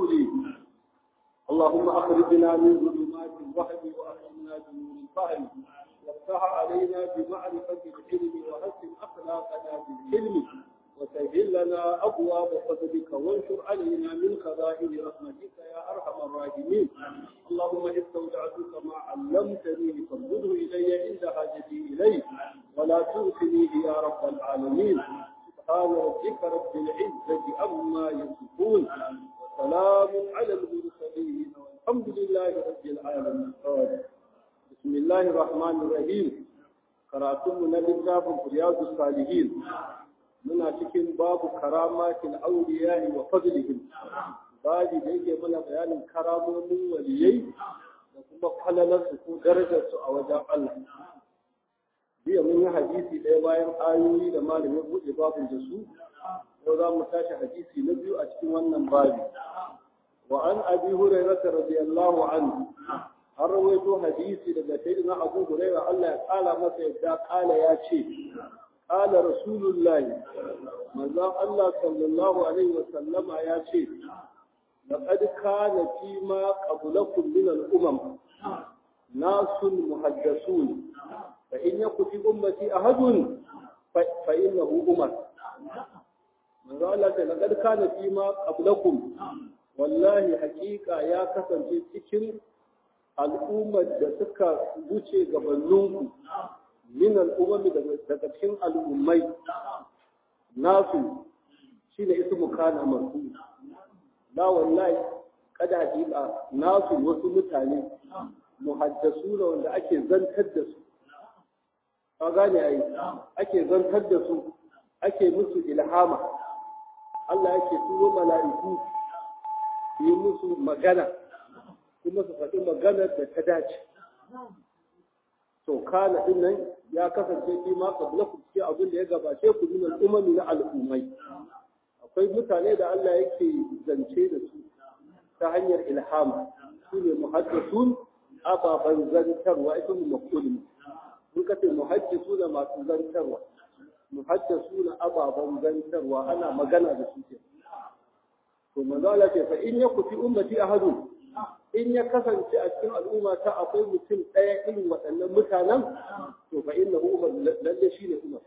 تولي اللهم أخرجنا من ظلمات الوهم وأخرجنا بنور الفهم وافتح علينا بمعرفة العلم وحسن أخلاقنا بالحلم وسهل لنا أبواب فضلك وانشر علينا من خزائن رحمتك يا أرحم الراحمين اللهم استودعتك ما علمتني فارده إلي عند حاجتي إليه ولا تنسنيه يا رب العالمين سبحان ربك رب العزة عما يصفون وسلام على المرسلين والحمد لله رب العالمين بسم الله الرحمن الرحيم karatunmu na littafin riyadu salihin muna cikin babu karamatin auliya wa fadlihim babi da yake mana bayanin karamomin waliyai da kuma falalarsu ko darajarsu a wajen Allah jiya mun yi hadisi ɗaya bayan ayoyi da malamin buɗe babin da su ko za mu tashi hadisi na biyu a cikin wannan babi wa an abi hurairah radiyallahu anhu an rawaito hadisi daga sayyidina abu hurairah Allah ya kala masa yadda kala ya ce kala rasulullah manzon Allah sallallahu alaihi wa sallama ya ce laqad kana fi ma qablakum min al-umam nasun muhaddasun fa in yaku fi ummati ahadun fa innahu umar manzon Allah ta laqad kana fi ma qablakum wallahi hakika ya kasance cikin al'ummar da suka wuce gabaninku min al'ummar daga cikin al'ummai nasu shi ne isu mukana marfu la wallahi kada hakika nasu wasu mutane muhaddasu da wanda ake zantar da su ka gane ai ake zantar da su ake musu ilhama Allah yake turo mala'iku yi musu magana kuma su faɗi maganar da ta dace. To, kana ɗin nan ya kasance fi ma kabla ku cikin abin da ya gabace ku min al'umami na al'ummai. Akwai mutane da Allah yake zance da su ta hanyar ilhama, su ne muhaddisun ababen zantarwa, ita mu makulun. Mun kace muhaddisu da masu zantarwa. Muhaddisu na ababen zantarwa ana magana da su ke. To, manzo Allah ce fa in yaku fi ummati ahadun in ya kasance a cikin al'umma ta akwai mutum ɗaya irin waɗannan mutanen to fa inna umar lalle shi ne umar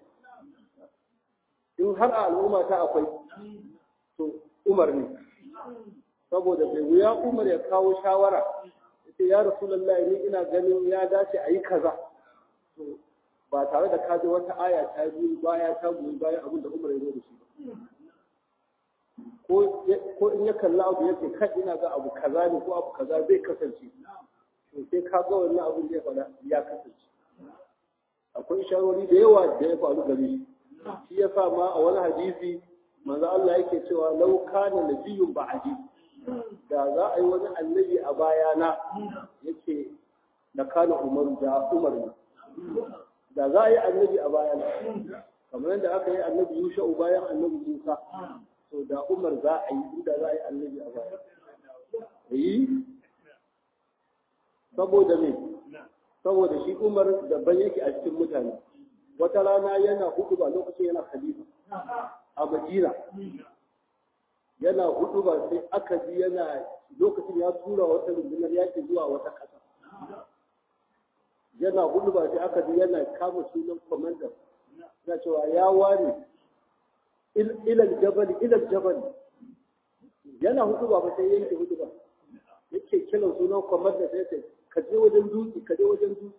in har a al'umma ta akwai to umar ne saboda bai wuya umar ya kawo shawara yace ya rasulullah ni ina ganin ya dace a yi kaza to ba tare da kaji wata aya ta biyu baya ta goyi bayan abin da umar ya zo da shi ba ko in ya kalla abu yake kai ina ga abu kaza ne ko abu kaza zai kasance to sai ka ga wannan abin da ya faɗa ya kasance akwai isharori da yawa da ya faru gare shi shi ya sa ma a wani hadisi manzo Allah yake cewa law kana nabiyyun ba'di da za a yi wani annabi a bayana yake da kana umar da umar ne da za a yi annabi a bayana kamar yadda aka yi annabi Yusha bayan annabi Musa to da umar za a yi inda za a yi annabi a baya yi saboda me saboda shi umar daban yake a cikin mutane wata rana yana hudu ba lokacin yana khalifa a madina yana hudu ba sai aka ji yana lokacin ya tura wata rundunar yaki zuwa wata ƙasa yana hudu ba sai aka ji yana kama sunan kwamandan na cewa ya ware ilal jabal ilal jabal yana hudu ba sai yanke hudu ba yake kiran sunan kwamar da sai ka je wajen dutse ka je wajen dutse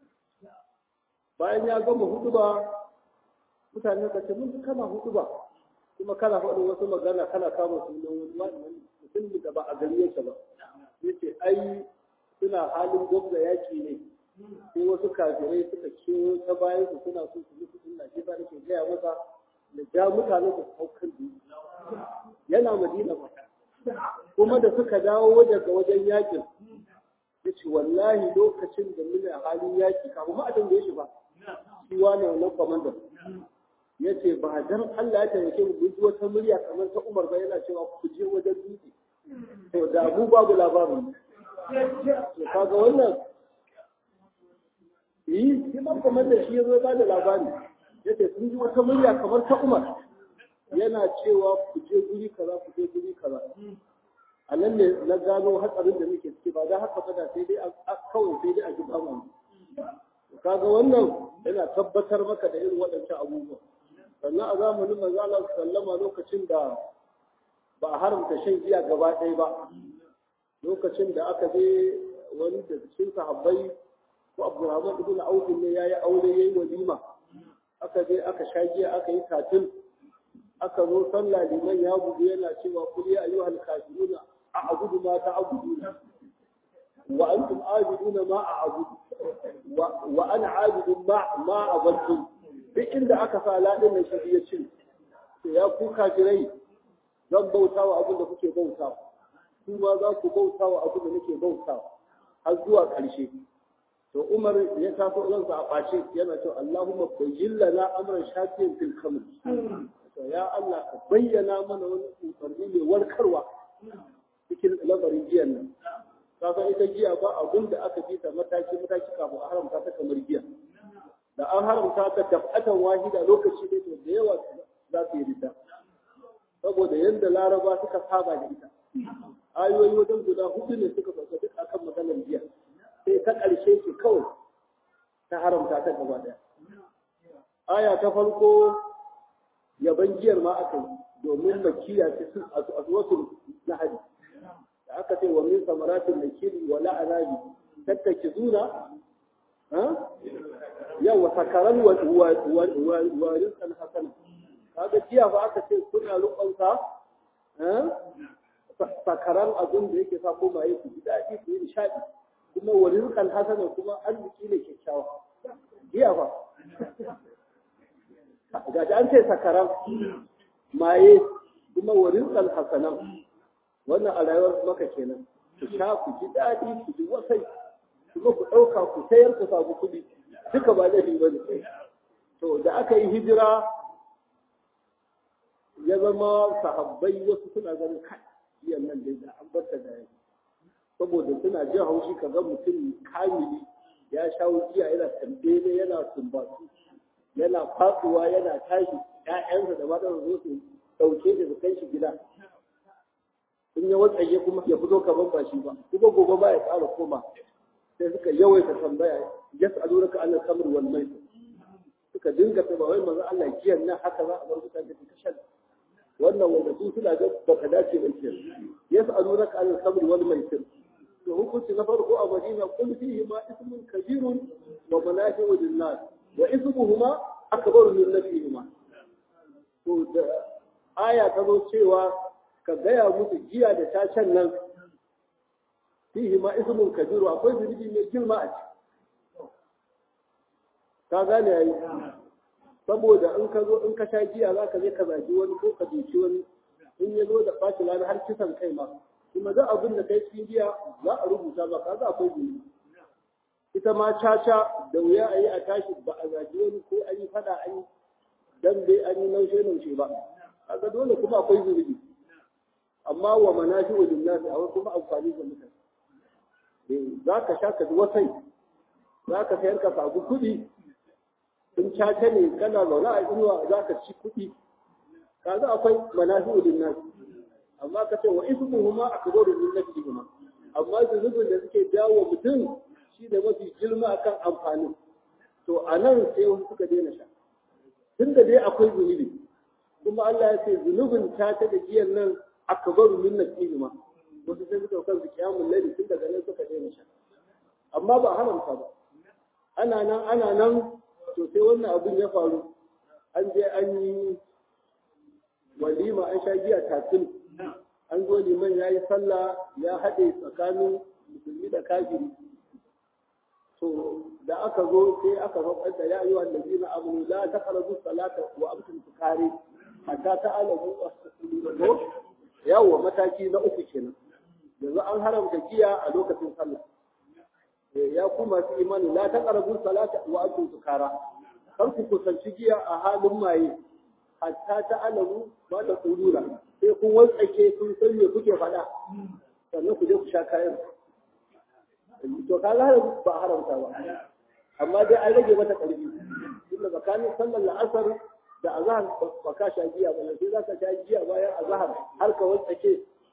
bayan ya gama hudu ba mutane ka ce mun kana hudu ba kuma kana faɗin wasu magana kana kama sunan wani mutum da ba a gari yake ba yace ai suna halin gwamna yaki ne sai wasu kafirai suka kewo ta bayan su suna so su mutu sunna shi ba nake gaya masa da ja mutane su hau kan yana madina ba kuma da suka dawo daga wajen yakin ya ce wallahi lokacin da muna halin yaki kafin ma a tambaye shi ba shi wane wannan kwamandan ya ce ba dan Allah ya taimake mu duk wata murya kamar ta Umar ba yana cewa ku je wajen dutse to da mu babu labarin to kaga wannan yi shi ma kwamandan shi ya zo ba da labari ya ce sun ji wata murya kamar ta Umar yana cewa ku je guri kaza ku je guri kaza a nan ne na gano hatsarin da muke ciki ba da haka ba da sai dai kawai sai dai a ji bamu kaga wannan yana tabbatar maka da irin waɗancan abubuwa sannan a zamanin manzo Allah sallama lokacin da ba a haramta shan giya gaba ɗaya ba lokacin da aka je wani da cikin sahabbai ko Abdurrahman ibn Auf ne yayi aure yayi walima aka je aka sha giya aka yi tatil aka zo sallah liman ya bugu yana cewa kul ya ayyuhal kafiruna a'budu ma ta'buduna wa antum a'buduna ma a'budu wa ana a'budu ma ma abadtu duk inda aka sa ladin nan shi ya ce ya ku kafirai zan bauta wa abin da kuke bauta ku ma za ku bauta wa abin da nake bauta har zuwa ƙarshe to Umar ya taso ransa a ɓace yana cewa Allahumma bayyin lana amran shafiyan fil khamr to ya Allah ka bayyana mana wani umarni mai warkarwa cikin lamarin giyan nan kaga ita giya ba abin da aka bi ta mataki mataki kafin a haramta ta kamar giya da an haramta ta tafatan wahida lokaci ne to da yawa za su yi rita saboda yadda laraba suka saba da ita ayoyi wajen guda hudu ne suka sauka duk akan maganar giya sai ta ƙarshe ce kawai ta haramta ta gaba ɗaya aya ta farko yaban giyar ma aka yi domin makiya ce sun a wasu lahadi da aka ce wa min samaratin nakiri wa la'anabi tattaki zuna yawa sakaran wa rizqan hasana kaga jiya ba aka ce suna rukunsa sakaran abin da yake sa komaye su ji daɗi su yi nishaɗi kuma wa rizqan hasana kuma arziki ne kyakkyawa jiya ba ga an ce sakaran maye kuma wa rizqan hasanan wannan a rayuwar maka kenan ku sha ku ji daɗi ku ji wasai kuma ku ɗauka ku sayar ku samu kuɗi duka ba zai ba ne to da aka yi hijira ya zama sahabbai wasu suna ganin kai biyan nan dai da an barta da yanzu saboda suna jin haushi ka ga mutum kamili ya sha wuciya yana tambele yana sumbatu yana fatsuwa yana tashi ƴaƴansa da matan zo su ɗauke da su kai shi gida in ya watsaye kuma ya fito kaman ba shi ba kuma gobe ba ya ƙara koma sai suka yawaita tambaya yas'alunaka an al-khamr wal maisir suka dinga ta wai manzo Allah giyan nan haka za a bar mutane su kashe wannan wanda su suna ga baka dace ba ke yas'alunaka an al-khamr wal maisir to hukunci na farko a Madina kun fihi ma ismun kabirun wa manafi'u lin-nas wa ismuhuma akbaru min nafihima to da aya ta zo cewa ka gaya musu giya da tacen nan fihi ma ismun kabiru akwai zunubi mai girma a ciki ka gane yayi saboda in ka zo in ka sha giya za ka je ka zagi wani ko ka doki wani in ya zo da ɓaci lana har kisan kai ma kuma za abin da kai cikin giya za a rubuta ba ka za akwai zunubi ita ma caca da wuya a yi a tashi ba a zagi wani ko an yi fada an yi dan dai an yi naushe naushe ba kaga dole kuma akwai zunubi amma wa manafi'u lin-nas a kuma amfani ga mutane za ka sha ka wasai za ka sayar ka samu kuɗi in caca ne kana zaune a inuwa za ka ci kuɗi ka za akwai manafi'u linnas amma ka ce wa ismuhuma akbaru min nafsihima amma zunubin da suke jawo mutum shi da mafi girma akan amfani to a nan sai wasu suka daina sha tun da dai akwai zunubi kuma Allah ya ce zunubin caca da giyan nan akbaru min nafsihima wasu sai suka kansu kiyamun laili tun daga nan suka daina sha amma ba haramta ba ana nan ana nan to sai wannan abin ya faru an je an yi walima an sha giya tatil an zo liman ya yi sallah ya haɗe tsakanin musulmi da kafiri to da aka zo sai aka faɗa da ya yi wa nabi na abu la ta karazu salata wa amtum tukare hatta ta alamu ko yawo mataki na uku kenan yanzu an haramta giya a lokacin sallah ya ku masu imani la ta karabu salata wa antum sukara kar ku kusanci giya a halin maye hatta ta alamu ba da tsurura sai kun wantsake kun san me kuke faɗa sannan ku je ku sha kayan to ka ga ba haramta ba amma dai an rage mata ƙarfi tunda tsakanin sallar la'asar da azahar ba ka sha giya ba sai za ka sha giya bayan azahar har ka wantsake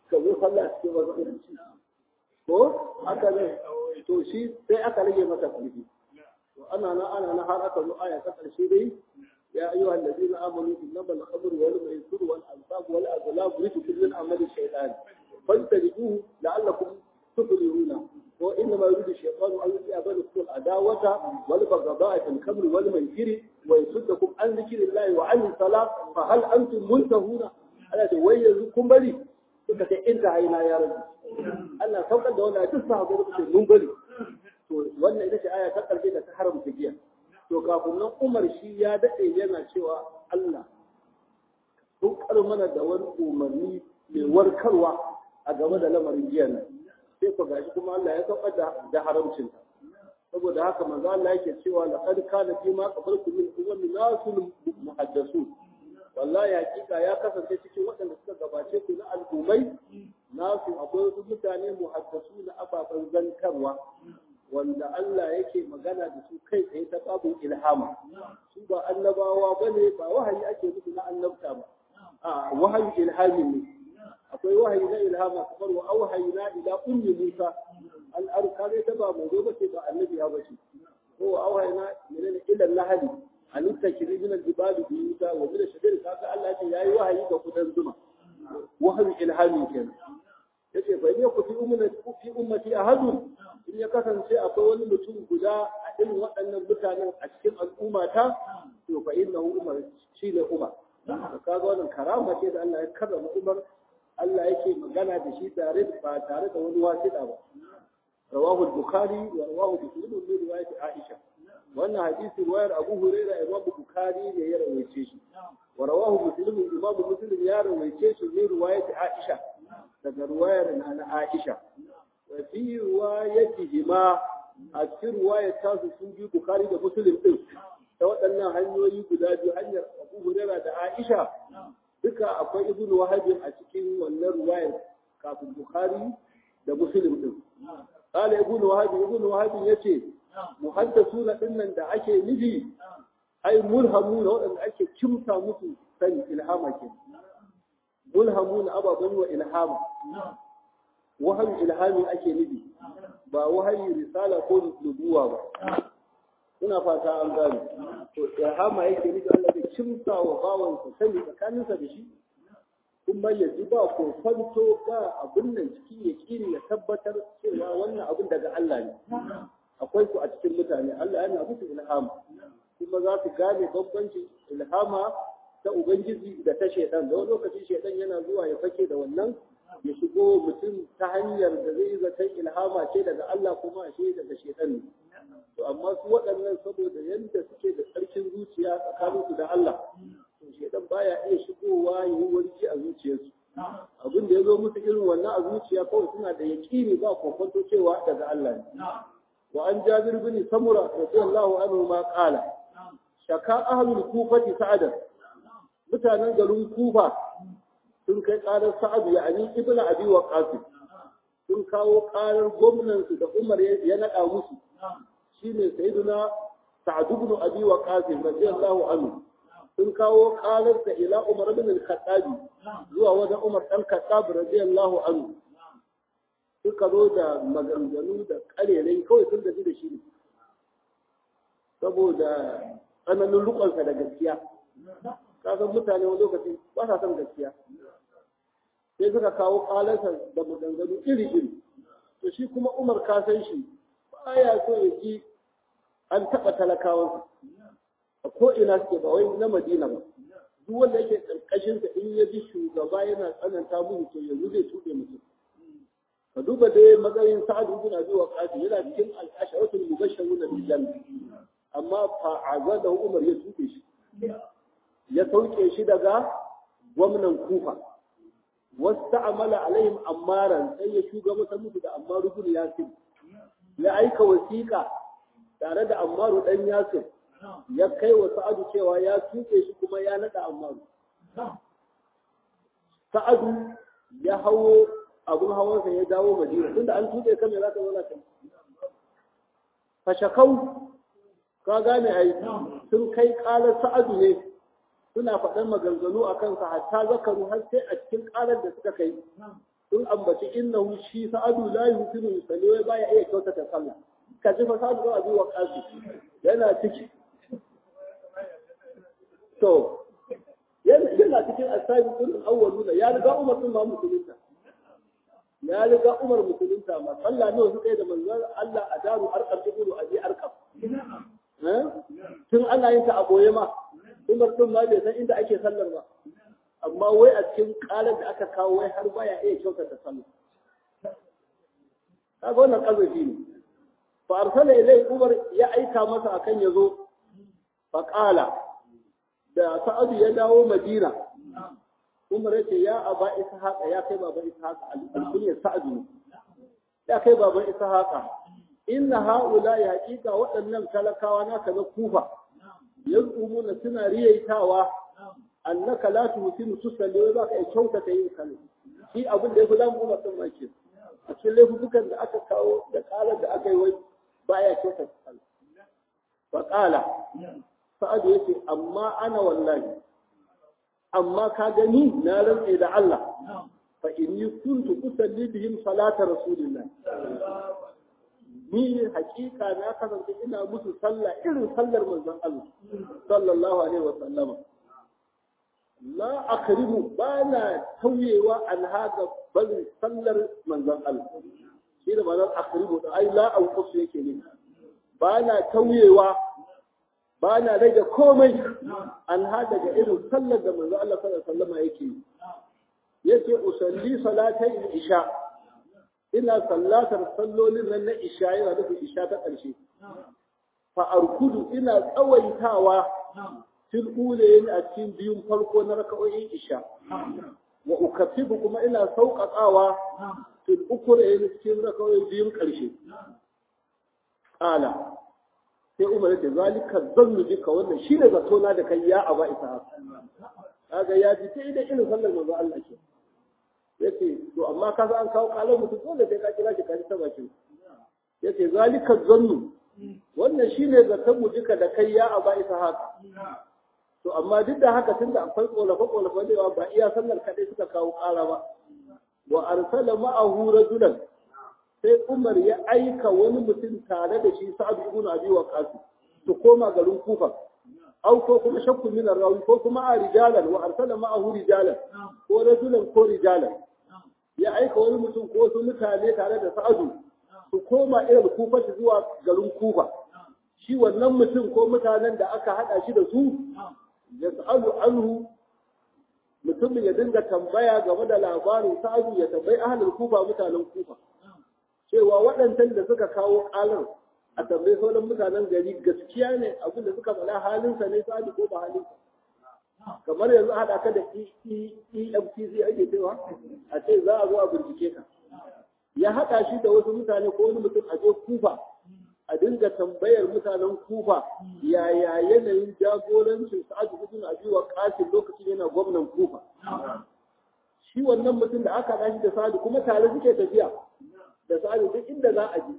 ka zo sallah cikin masallaci ko haka ne to shi sai aka rage masa ƙarfi to ana nan ana nan har aka zo aya ta ƙarshe dai يا أيها الذين آمنوا إنما الخمر والميسر والأنصاب والأزلام رجس من عمل الشيطان فاجتنبوه لعلكم تفلحون وإنما يريد الشيطان أن يوقع بينكم العداوة والبغضاء في الخمر والميسر ويصدكم عن ذكر الله وعن الصلاة فهل أنتم منتهون على ويزكم بلي suka ce in ta haina ya rabu Allah saukar da wannan duk sahabbai suka ce mun bari to wannan ita ce aya ta karshe da ta haramta giya to kafin nan Umar shi ya daɗe yana cewa Allah tukar mana da wani umarni mai warkarwa a game da lamarin giyan nan sai ku gashi kuma Allah ya saukar da da haramcin saboda haka manzo Allah yake cewa laqad kana fi ma qabaltu min ummin nasul muhaddasun wallahi hakika ya kasance cikin waɗanda suka gabace ku na al'ummai nasu akwai wasu mutane muhaddasu na ababen zankarwa wanda Allah yake magana da su kai tsaye ta babin ilhama su ba annabawa bane ba wahayi ake musu na annabta ba a wahayi ilhami ne akwai wahayi na ilhama kamar wa auhayna ila ummi Musa an arka ne ta ba mai ba ce ba annabi ya bace ko wa auhayna menene ila lahadi an takiri min al-ibadi bi Musa wa min shadir kaga Allah ce yayi wahayi ga kudan zuma wahayi ilhami kenan yace fa ne ku fi ummati fi ummati ahadun in ya kasance akwai wani mutum guda a irin waɗannan mutanen a cikin al'ummata to fa innahu umar shine umar kaga wannan karama ce da Allah ya karrama umar Allah yake magana da shi tare ba tare da wani wasiɗa ba rawahu al-bukhari wa rawahu muslim min riwayat aisha wannan hadisi riwayar abu huraira imam bukhari ne ya rawaice shi wa rawahu muslim imam muslim ya rawaice shi min riwayat aisha daga riwayar na aisha wa fi riwayatihima a cikin riwayar tasu sun bi bukhari da muslim din ta waɗannan hanyoyi guda biyu hanyar abu huraira da aisha duka akwai ibn wahabi a cikin wannan ruwayar kafin bukhari da muslim din qala ibn wahabi ibn wahabi yace muhaddasuna dinnan da ake nufi ai mulhamuna waɗanda ake kimsa musu sani ilhama ke mulhamuna ababan wa ilhama wahayi ilhami ake nufi ba wahayi risala ko nubuwa ba ina fata an gane to ilhama yake nufi Allah zai kimsa wa bawansa sani tsakaninsa da shi kuma ya ji ba ko fanto ba abin nan ciki ya kiri ya tabbatar cewa wannan abin daga Allah ne akwai ku a cikin mutane Allah yana musu ilhama kuma za su gane bambancin ilhama ta ubangiji da ta shaidan da wani lokacin shaidan yana zuwa ya fake da wannan ya shigo mutum ta hanyar da zai zaton ilhama ce daga Allah kuma ashe daga shaidan ne to amma su waɗannan saboda yadda suke da tsarkin zuciya tsakaninsu da Allah to shedan baya iya shigowa ya yi warki a zuciyarsu abin da ya zo musu irin wannan a zuciya kawai suna da yaƙini ba kokonto cewa daga Allah ne wa an jabir bin samura radiyallahu anhu ma qala shaka ahlul kufati sa'adan mutanen garin kufa sun kai karar sa'ad ya ani ibnu abi waqas sun kawo karar gwamnansu da umar ya naɗa musu shine sayyiduna sa'd ibn abi waqas radiyallahu anhu sun kawo qalarsa ila umar ibn al-khattab zuwa wajen umar dan khattab radiyallahu anhu suka zo da maganganu da karerai kawai sun gaji da shi saboda tsananin rukunsa da gaskiya kasan mutane wani lokaci ba sa son gaskiya sai suka kawo qalarsa da maganganu iri-iri to shi kuma umar ka san shi baya so ya ji an taɓa talakawansa a ko'ina suke ba wai na madina ba duk wanda yake ƙarƙashinsa in ya ji shugaba yana tsananta musu to yanzu zai tuɗe mutum ka duba dai matsayin sa'ad ibn abi waqas yana cikin al-asharatul mubashshiruna bil janna amma fa azada umar ya tuɗe shi ya sauke shi daga gwamnan kufa wasta'amala alaihim ammaran sai ya shugabata musu da ammaru ibn yasir ya aika wasiƙa tare da ammaru dan yasir ya kai wa sa'adu cewa ya tuke shi kuma ya nada ammaru sa'adu ya hawo abun hawansa ya dawo madina tunda an tuke kan me zaka zauna kan fashakau ka gane ai sun kai kalar sa'adu ne suna faɗan maganganu a kansa hatta zakaru har sai a cikin kalar da suka kai sun ambaci innahu shi sa'adu la yusinu yusalli wai baya iya kyautata sallah ka ji fa sa'adu ba zuwa kasu yana ciki to yana cikin asabi kun awwaluna ya riga Umar sun ma musulunta ya riga Umar musulunta ma sallah ne suka yi da manzon Allah a daru arqam ibnu abi arqam tun ana yin ta a boye ma Umar din ma bai san inda ake sallar ba amma wai a cikin kalar da aka kawo wai har baya iya kyautata sallah kaga wannan kazafi ne fa arsala ilai Umar ya aika masa akan yazo fa qala da Sa'adu ya dawo Madina Umar ya ce ya aba Ishaqa ya kai baban Ishaqa alkunyar Sa'adu ne ya kai baban Ishaqa inna haula ya hakika waɗannan talakawa naka na Kufa yazumuna suna riyaitawa annaka la tuhsinu tusalli wa baka kyauta ta yin sallah shi abin da yafi zamu Umar din maki a cikin laifukan da aka kawo da kalar da aka yi wai baya kyauta sallah fa qala sa'adu yace amma ana wallahi amma ka gani na rantse da Allah fa inni kuntu usalli bihim salata rasulillah ni hakika na kasance ina musu sallah irin sallar manzon Allah sallallahu alaihi wa sallama la akrimu bana tauyewa an haka bari sallar manzon Allah shi da ma'anar akrimu da ai la anqusu yake ne bana tauyewa ba na rage komai an haɗa ga irin sallar da manzo Allah sallallahu alaihi wasallam yake yi yace usalli salatai isha ina sallatar sallolin nan na isha yana da isha ta ƙarshe fa arkudu ina tsawaitawa fil ulayn a cikin biyun farko na raka'o'in isha wa ukaffifu kuma ina sauƙaƙawa fil ukurayn cikin raka'o'in biyun ƙarshe qala sai umar ya ce zalika zannu bika wannan shine zato na da kai ya aba isa kaga ya ji sai da irin sallar manzo Allah ke yace to amma ka an kawo kalan mutum dole sai ka kira shi ka ta bakin yace zalika zannu wannan shine zaton mu duka da kai ya aba isa haka to amma duk da haka tunda akwai kolafa kolafa da ba iya sallar kadai suka kawo kara ba wa arsala ma'ahu rajulan sai Umar ya aika wani mutum tare da shi Sa'ad ibn Abi Waqqas to koma garin Kufa au ko kuma shakku min rawi ko kuma a rijalan wa arsala ma'ahu rijalan ko rajulan ko rijalan ya aika wani mutum ko wasu mutane tare da Sa'adu su koma irin Kufa zuwa garin Kufa shi wannan mutum ko mutanen da aka hada shi da su ya sa'alu anhu mutumin ya dinga tambaya game da labarin Sa'adu ya tambayi ahlul Kufa mutanen Kufa cewa waɗancan da suka kawo ƙalar a tambayi sauran mutanen gari gaskiya ne abin da suka faɗa halinsa ne sa'adu ko ba halinsa kamar yanzu haɗa ka da EFCC ake cewa a ce za a zo a bincike ka ya haɗa shi da wasu mutane ko wani mutum a je kufa a dinga tambayar mutanen kufa yaya yanayin jagorancin sa'adu ibn abi waqas lokacin yana gwamnan kufa shi wannan mutum da aka haɗa shi da sa'adu kuma tare suke tafiya da sa'adu duk inda za a je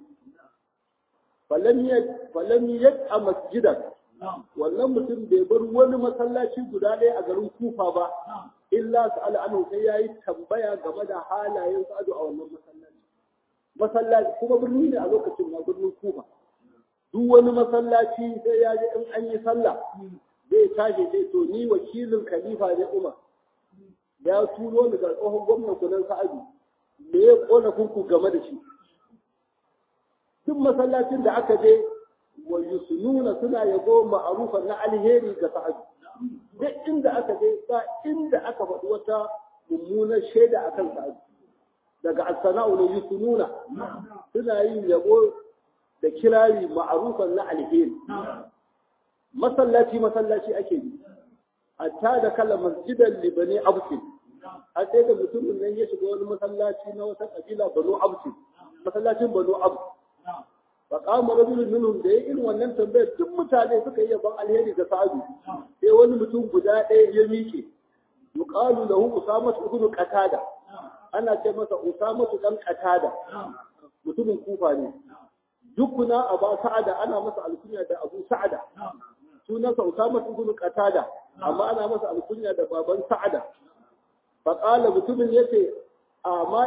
falam yad a masjidan wannan mutum bai bar wani masallaci guda ɗaya a garin kufa ba illa sa'ala anhu sai yayi tambaya game da halayen sa'adu a wannan masallaci masallaci kuma birni ne a lokacin na birnin kufa duk wani masallaci sai ya je in an yi sallah zai tashi sai to ni wakilin khalifa ne umar ya turo ni ga tsohon gwamnan kunan sa'adu me ya kona kunku game da shi duk masallacin da aka je wa yusununa suna yabo ma'arufan na alheri ga sa'adu duk inda aka je ba inda aka faɗi wata mummunar shaida akan sa'adu daga as-sana'u na yusununa suna yin yabo da kirari ma'arufan na alheri masallaci masallaci ake yi hatta da kala masjidan libani absin a sai da mutumin nan ya shiga wani masallaci na wata kabila banu absin masallacin banu absin fa qama rajulun minhum da ya irin wannan tambayar duk mutane suka yi yaban alheri ga sa'adu sai wani mutum guda ɗaya ya miƙe yuqalu lahu usama ibn qatada ana ce masa usama dan qatada mutumin kufa ne dukuna aba sa'ada ana masa alkunya da abu sa'ada sunansa usama ibn qatada amma ana masa alkunya da baban sa'ada fa qala mutumin yace amma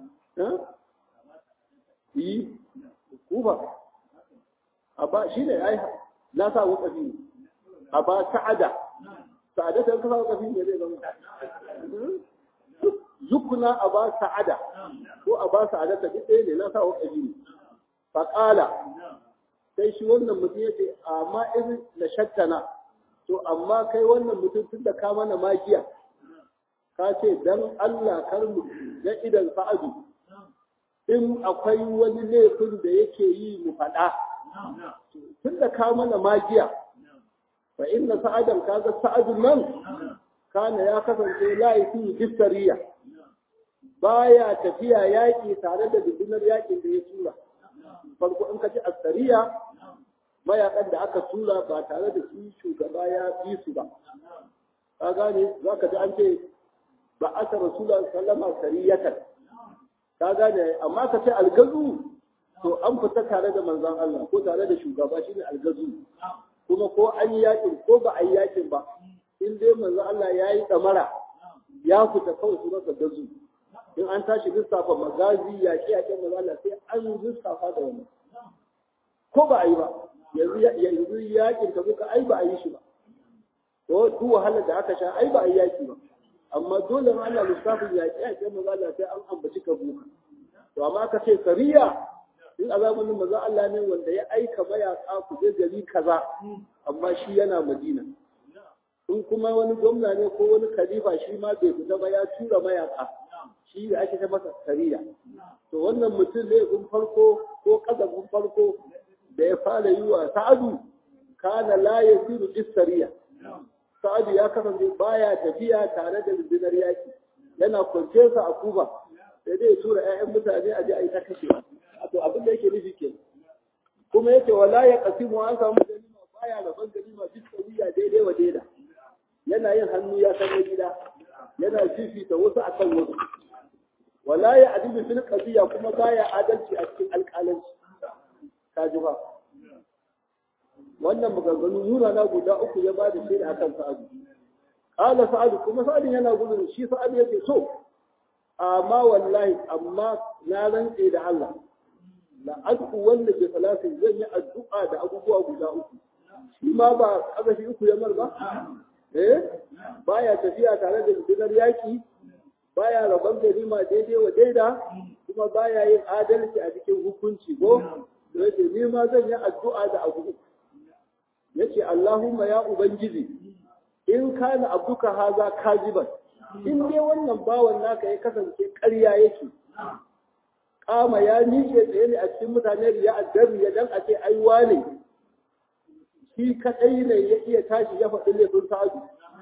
yi kufa a ba shi ne ai na sa wakafi a ba sa'ada sa'ada ta kasa wakafi ne zai zama zukuna a ba sa'ada ko a ba sa'ada ta duk ɗaya ne na sa wakafi ne faƙala sai shi wannan mutum ya ce amma in na shattana to amma kai wannan mutum tun da ka mana magiya ka ce dan Allah kar mu ga idan sa'adu in akwai wani laifin da yake yi mu faɗa tun da ka mana magiya fa inna sa'adan kaga sa'adun nan kana ya kasance la yafi bisariya baya tafiya yaƙi tare da dubunar yaƙin da ya tura farko in ka ji asariya mayakan da aka tura ba tare da shi shugaba ya bi su ba ka gane za ka ji an ce ba aka rasula sallama sariyatan ka gane amma ka ce algazu to an fita tare da manzon Allah ko tare da shugaba shine algazu kuma ko an yi yakin ko ba a yi yakin ba in dai manzon Allah ya yi tsamara ya fita kawai su masa gazu in an tashi lissafa magazi yaƙi yaƙin manzon Allah sai an lissafa da wani ko ba a yi ba yanzu yakin ka muka ai ba a yi shi ba to duk wahalar da aka sha ai ba a yi yaki ba amma dole ma Allah lissafin yaƙi yaƙi manzo Allah sai an ambaci ka buka to amma ka ce sariya in a zamanin manzo Allah ne wanda ya aika mayaka ku je gari kaza amma shi yana Madina in kuma wani gwamna ne ko wani khalifa shi ma bai fita ba ya tura mayaka shi da ake ta masa sariya to wannan mutum ne gun farko ko kazabin farko da ya fara yi wa sa'adu kana la yasiru bisariya sa'adu ya kasance baya tafiya tare da rundunar yaki yana kwance sa a kuba sai dai tura ƴaƴan mutane a je a yi ta kashe to abin da yake nufi ke kuma yake wala ya kasimu an samu ganima baya rabon ganima bisariya daidai wa daida yana yin hannu ya san gida yana fifita wasu akan wasu wala ya adilu fil qadiya kuma baya adalci a cikin alƙalanci ka ji ba wannan maganganu nuna na guda uku ya ba da shaida akan sa'adu qala sa'adu kuma sa'adu yana gudun shi sa'adu yake so amma wallahi amma na rantse da Allah la adku wanda ke salatin zan yi addu'a da abubuwa guda uku shi ma ba kazafi uku ya mar ba eh baya tafiya tare da rundunar yaki baya rabon ganima daidai wa daida kuma baya yin adalci a cikin hukunci ko da yake ni ma zan yi addu'a da abu uku yace Allahumma ya ubangiji in kana abduka haza kajiban in dai wannan bawan naka ya kasance ƙarya yake kama ya miƙe tsaye ne a cikin mutane riya addabi ya dan a ce ai wane shi kadai ne ya iya tashi ya faɗi laifin sa'adu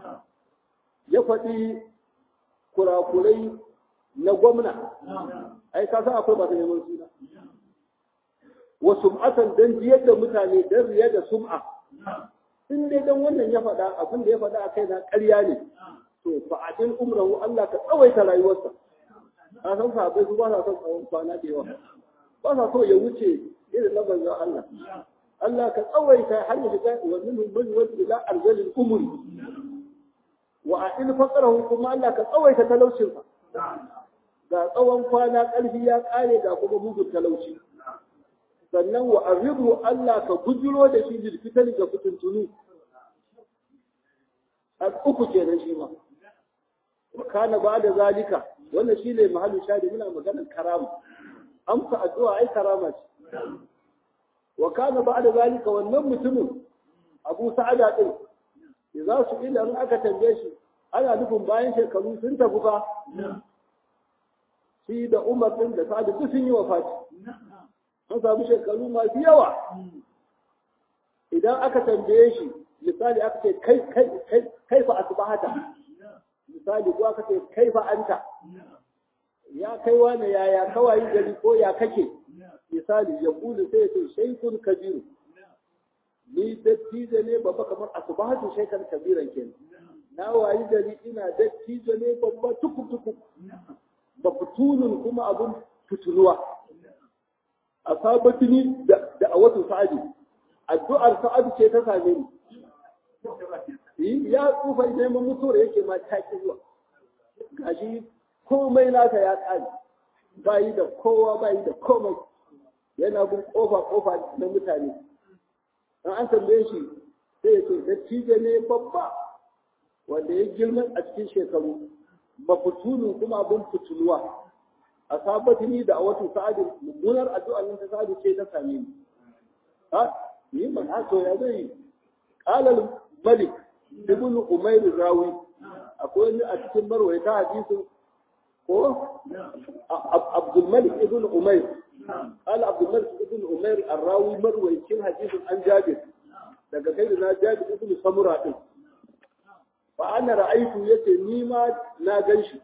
ya faɗi kurakurai na gwamna ai ka san akwai masu neman suna wa sum'atan dan jiyar da mutane dan riya da sum'a in dai dan wannan ya faɗa abin da ya faɗa a kai na ƙarya ne to fa adin umrahu Allah ka tsawaita rayuwarsa ka san sahabbai su ba sa son tsawon kwana da yawa ba sa so ya wuce irin na manzon Allah Allah ka tsawaita har ya shiga wa minhum man yuwaddu ila arzalil umri wa a'il faqrahu kuma Allah ka tsawaita talaucinsa ga tsawon kwana ƙarfi ya ƙare ga kuma bugun talauci sannan wa arribu Allah ka bujiro da shi jirfitar ga fitintunu a uku kenan shi ma kana ba da zalika wannan shi ne mahallin shari muna maganar karama amsa addu'a ai karama ce wa kana ba da zalika wannan mutumin abu sa'ada din ya za su ila in aka tambaye shi ana nufin bayan shekaru sun tafi fa shi da umar din da sa'adu duk sun yi wafati an samu shekaru masu yawa idan aka tambaye shi misali aka ce kai kai kai fa asbahata misali ko aka ce kai fa anta ya kai wani yaya kawai gari ko ya kake misali ya kulu sai ya ce shaikun kabiru ni dattijo ne babba kamar asbahatu shaikan kabiran kenan na wayi gari ina dattijo ne babba tukuk tukuk ba fitunun kuma abun fituluwa a sabatini da a watan sa'adi addu'ar sa'adu ce ta same ni ya tsufa neman mutuwar yake ma taki zuwa gashi komai nasa ya ƙare bayi da kowa bayi da komai yana bin kofa kofa na mutane an an tambaye shi sai ya ce dattijo ne babba wanda ya girma a cikin shekaru ba fitulu kuma abin fituluwa a sabatini da a watan sa'adu mummunar addu'ar nan ta sa'adu ce ta same ni ha ni ban haso ya zai qalal malik ibn umayr rawi akwai wani a cikin marwayata hadisin ko abdul malik ibn umayr قال عبد الملك ابن عمير الراوي مروي كل حديث عن جابر daga kai na jabi ibn samura din fa ana ra'aytu yace ni ma na ganshi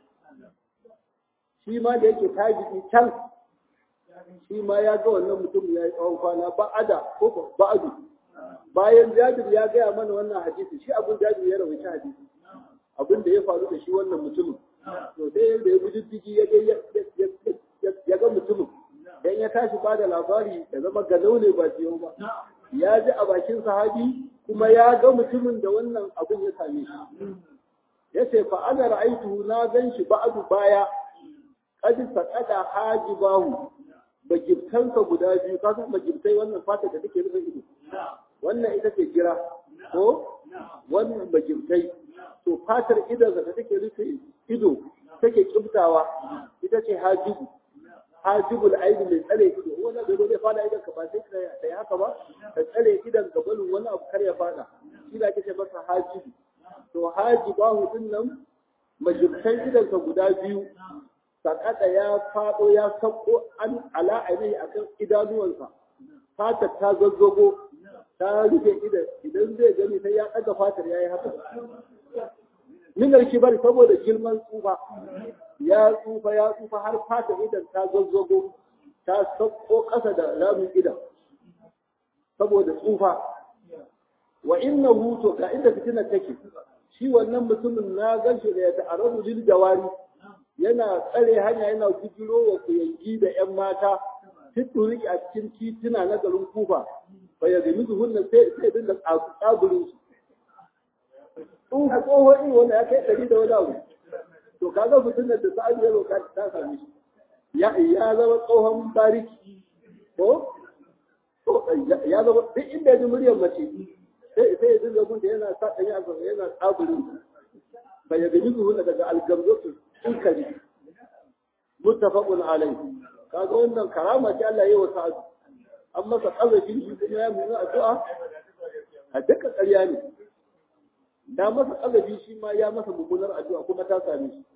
shi ma da yake tajiki can shi ma ya ga wannan mutum ya yi tsawon kwana ba'ada ko ba'adu bayan jabir ya gaya mana wannan hadisi shi abin jabir ya rawaita hadisi abin da ya faru da shi wannan mutumin to sai yanda ya guji digi ya ga ya ga mutumin dan ya tashi ba da labari da zama ganau ne ba ciyo ba ya ji a bakin sahabi kuma ya ga mutumin da wannan abin ya same shi ya ce fa ana ra'aitu na gan shi ba'adu baya qad saqada hajibahu bagibtansa guda biyu ka san bagibtai wannan fata da take rufe ido wannan ita ce gira ko wannan bagibtai to fatar idon da take rufe ido take kibtawa ita ce hajibu hajibul aidi mai tsare ido wani bai zo zai fada idan ka ba sai ka yi haka ba ka tsare idan ka barin wani abu kar ya fada shi da ake ce masa hajibu to hajibahu din nan majibtan idan ka guda biyu sakata ya fado ya sako an ala ainihi akan idanuwansa fatar ta zazzago ta rufe idan idan zai gani sai ya ɗaga fatar ya yi haka minar kibar saboda girman tsufa ya tsufa ya tsufa har fata idan ta zazzago ta sauko ƙasa da ramin idan saboda tsufa wa inna huto ga inda fitina take shi wannan mutumin na ganshi da ya ta'arrabu lil jawari yana tsare hanya yana gujiro wa kuyangi da yan mata fituriki a cikin tituna na garin kufa fa ya gami zuhunna sai sai dinga tsagurin su tsufa tsohon iri wanda ya kai ɗari da wani abu to kaga mutum da sa'ad ya roka ta same shi ya ya zama tsohon bariki ko ya zama duk inda ya ji muryar mace sai sai ya dinga gun da yana sa ɗanya a yana tsaburin bai ya gani zuwa daga algamzotu inkari muttafaqun alayhi kaga wannan karama ce Allah ya yi wa sa'ad an masa kazafi shi kuma ya muna addu'a a dukkan ƙarya ne da masa kazafi shi ma ya masa mummunar addu'a kuma ta same shi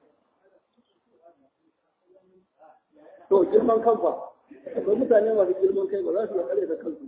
to girman kan fa akwai mutane masu girman kai ba za su iya kare da kansu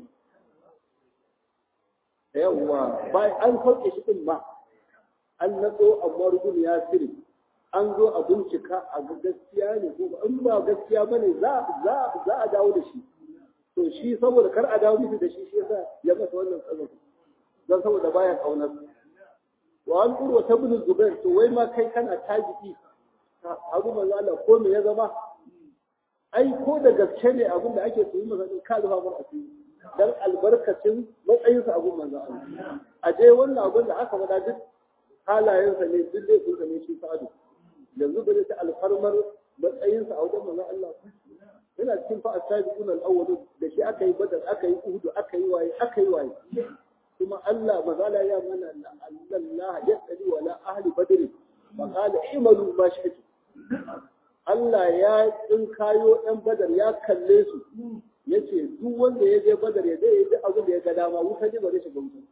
yawwa bayan an sauke shi din ma an natso amma rubun ya siri an zo a bincika a ga gaskiya ne ko in ba gaskiya bane za za za a dawo da shi to shi saboda kar a dawo mishi da shi shi yasa ya masa wannan tsazafi don saboda baya kaunar wa an urwa ta bin zubair to wai ma kai kana tajiki abu manzo Allah ko me ya zama ai ko da gaske ne abin da ake tsoyi masa ka zuba mar asiri dan albarkacin matsayinsa abun manzo Allah a je wannan abin da aka faɗa duk halayensa ne duk dai sun ne shi sa'adu yanzu ba zai ta alfarmar matsayinsa a wajen manzo Allah yana cikin fa asabiqun al-awwal da shi aka yi badar aka yi uhud aka yi waye aka yi waye kuma Allah mazala ya mana Allah ya tsali wala ahli badr fa qala imalu ma shi'tu Allah ya tsinkayo ɗan badar ya kalle su ya ce duk wanda ya je badar ya zai yi abin da ya ga dama wuta ne ba zai shiga wuta.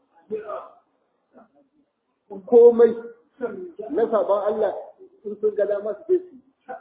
Komai na saban Allah sun sun ga dama su je su.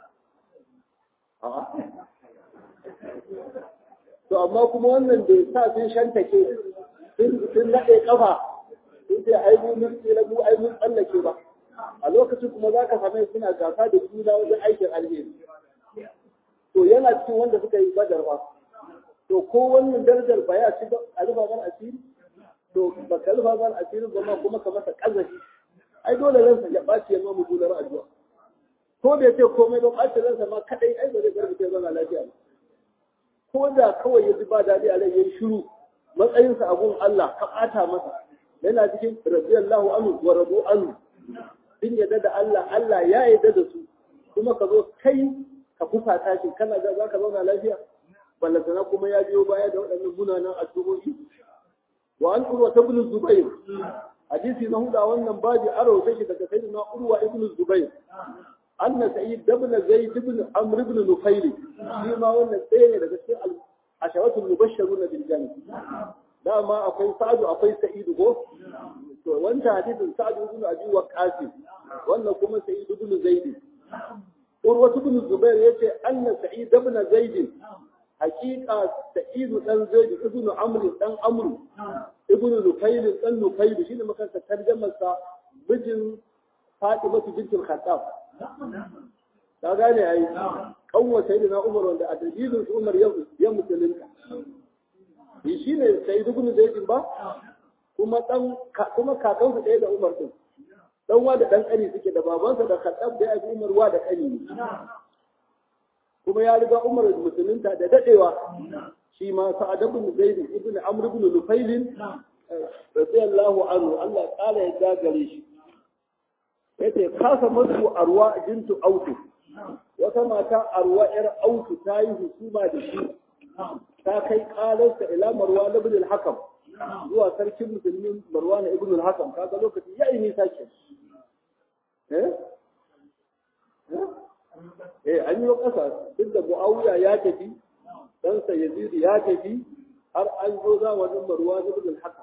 To amma kuma wannan da sa sun shantake sun naɗe ƙafa sun ce ai mun tsira mu ai mun tsallake ba. a lokacin kuma za ka same suna gasa da juna wajen aikin alheri to yana cikin wanda suka yi badar ba to ko wannan darajar ba ya ci a rufa ban asiri to ba ka rufa ban asiri ba ma kuma ka masa kazafi ai dole ransa ya ɓaci ya ma mugunar addu'a ko bai ce komai ba ɓaci ransa ma kadai ai ba zai bar mutum zama lafiya ba ko da kawai ya ji ba daɗi a rai ya yi shiru matsayinsa a gun Allah ka ɓata masa yana cikin radiyallahu anhu wa radu anhu sun yadda da Allah Allah ya yadda da su kuma ka zo kai ka fusata shi kana ga za ka zauna lafiya ballantana kuma ya biyo baya da waɗannan munanan addu'o'i wa an urwa ta ibn zubair hadisi na huda wannan baji aro ta shi daga sayyidina urwa ibn zubair anna sa'id ibn zaid ibn amr ibn nufail shi ma wannan tsaye ne daga cikin asharatul mubashshiruna bil jannah dama akwai sa'adu akwai sa'idu ko to wancan hadisin sa'adu ibn abi waqqas wannan kuma sa'id ibn zaid urwa ibn zubair yace anna sa'id ibn zaid haqiqa sa'id dan zaid ibn amr dan amr ibn nufail dan nufail shine makanta tarjumar sa bijin fatima bint al-khattab ta gane ai kanwa sayyidina umar wanda a dalilin umar ya musulunta shi ne sai dubun zaidin ba kuma dan kuma kakan su ɗaya da Umar din dan wa da dan kani suke da babansa da Khattab da Abi Umar wa da kani ne kuma ya riga Umar musulunta da dadewa shi ma Sa'ad ibn Zaid ibn Amr ibn Nufail radiyallahu anhu Allah kala ya gagare shi yace kasa mutu arwa jintu autu wata mata arwa yar autu ta yi husuma da shi ta kai ƙalarsa ila marwan ibn al-hakam zuwa sarkin musulmin marwan ibn al-hakam kaga lokaci ya yi nisa ke eh eh an yi ƙasa duk da muawiya ya tafi dan sa yazid ya tafi har an zo zamanin marwan ibn al-hakam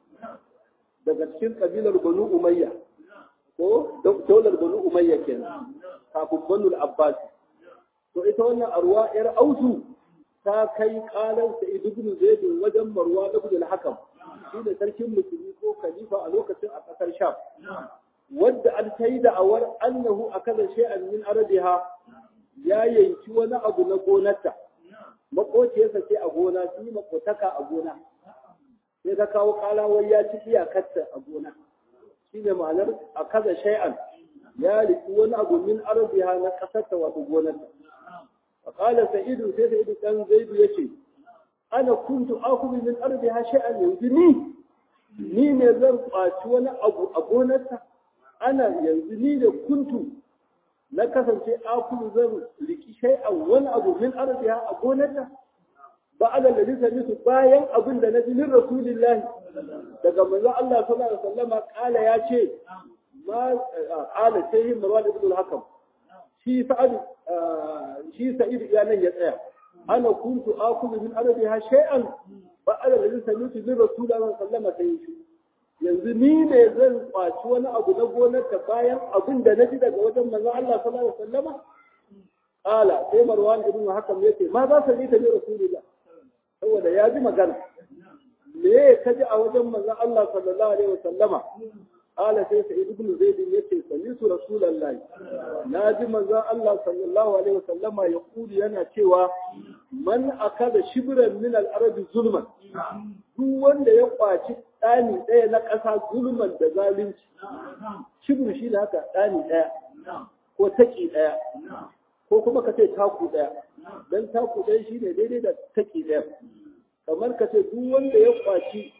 daga cikin kabilar banu umayya ko daular banu umayya kenan kafin banu al-abbas to ita wannan arwa yar autu ta kai kalar sa ibn zaid wajen marwa ibn al-hakam shi da sarkin musulmi ko khalifa a lokacin a kasar sham wadda an tayi da awar annahu akala shay'an min arabiha ya yanki wani abu na gonarta makociyarsa ce a gona shi makotaka a gona sai ta kawo kala wai ya ci iyakarta a gona shine ma'anar akaza shay'an ya riki wani abu min arabiha na kasarta wato gonarta فقال سعيد سي سعيد كان زيد يشي انا كنت اخذ من ارضها شيئا يهدني ni ne zan kwaci wani abu a gonarta ana yanzu ni da kuntu na kasance akulu zan riki shay'an wani abu min arziha a gonarta ba ala da lisa misu bayan abin da na ji min rasulillahi daga manzon Allah sallallahu alaihi wasallama kala ya ce ma ala sai marwan ibn al-hakam shi sa'ad shi sa'id ya nan ya tsaya ana kuntu akulu min arabiha shay'an ba ala da samitu min rasulullahi sallama sai shi yanzu ni ne zan kwaci wani abu na gonar ta bayan abin da naji daga wajen manzon Allah sallallahu alaihi wasallama qala sai marwan ibn hakam yace ma za sa ta bi rasulullah saboda ya ji magana me ka ji a wajen manzon Allah sallallahu alaihi wasallama قال سيد سعيد بن زيد يتي سمعت رسول الله ناجي منزا الله صلى الله عليه وسلم يقول yana cewa man akada shibran min al-arab zulman duk wanda ya kwaci dani daya na ƙasa zulman da zalunci shibru shi da haka dani daya ko taki daya ko kuma ka ce taku daya dan taku daya shine daidai da taki daya kamar ka ce duk wanda ya kwaci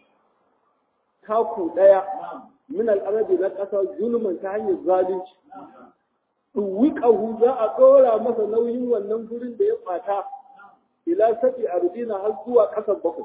taku daya min al'arabi na ƙasa zulman ta hanyar zalunci. Ɗuwiƙahu za a ɗora masa nauyin wannan gurin da ya ɓata, ila sabi a rudina har zuwa ƙasar bakwai.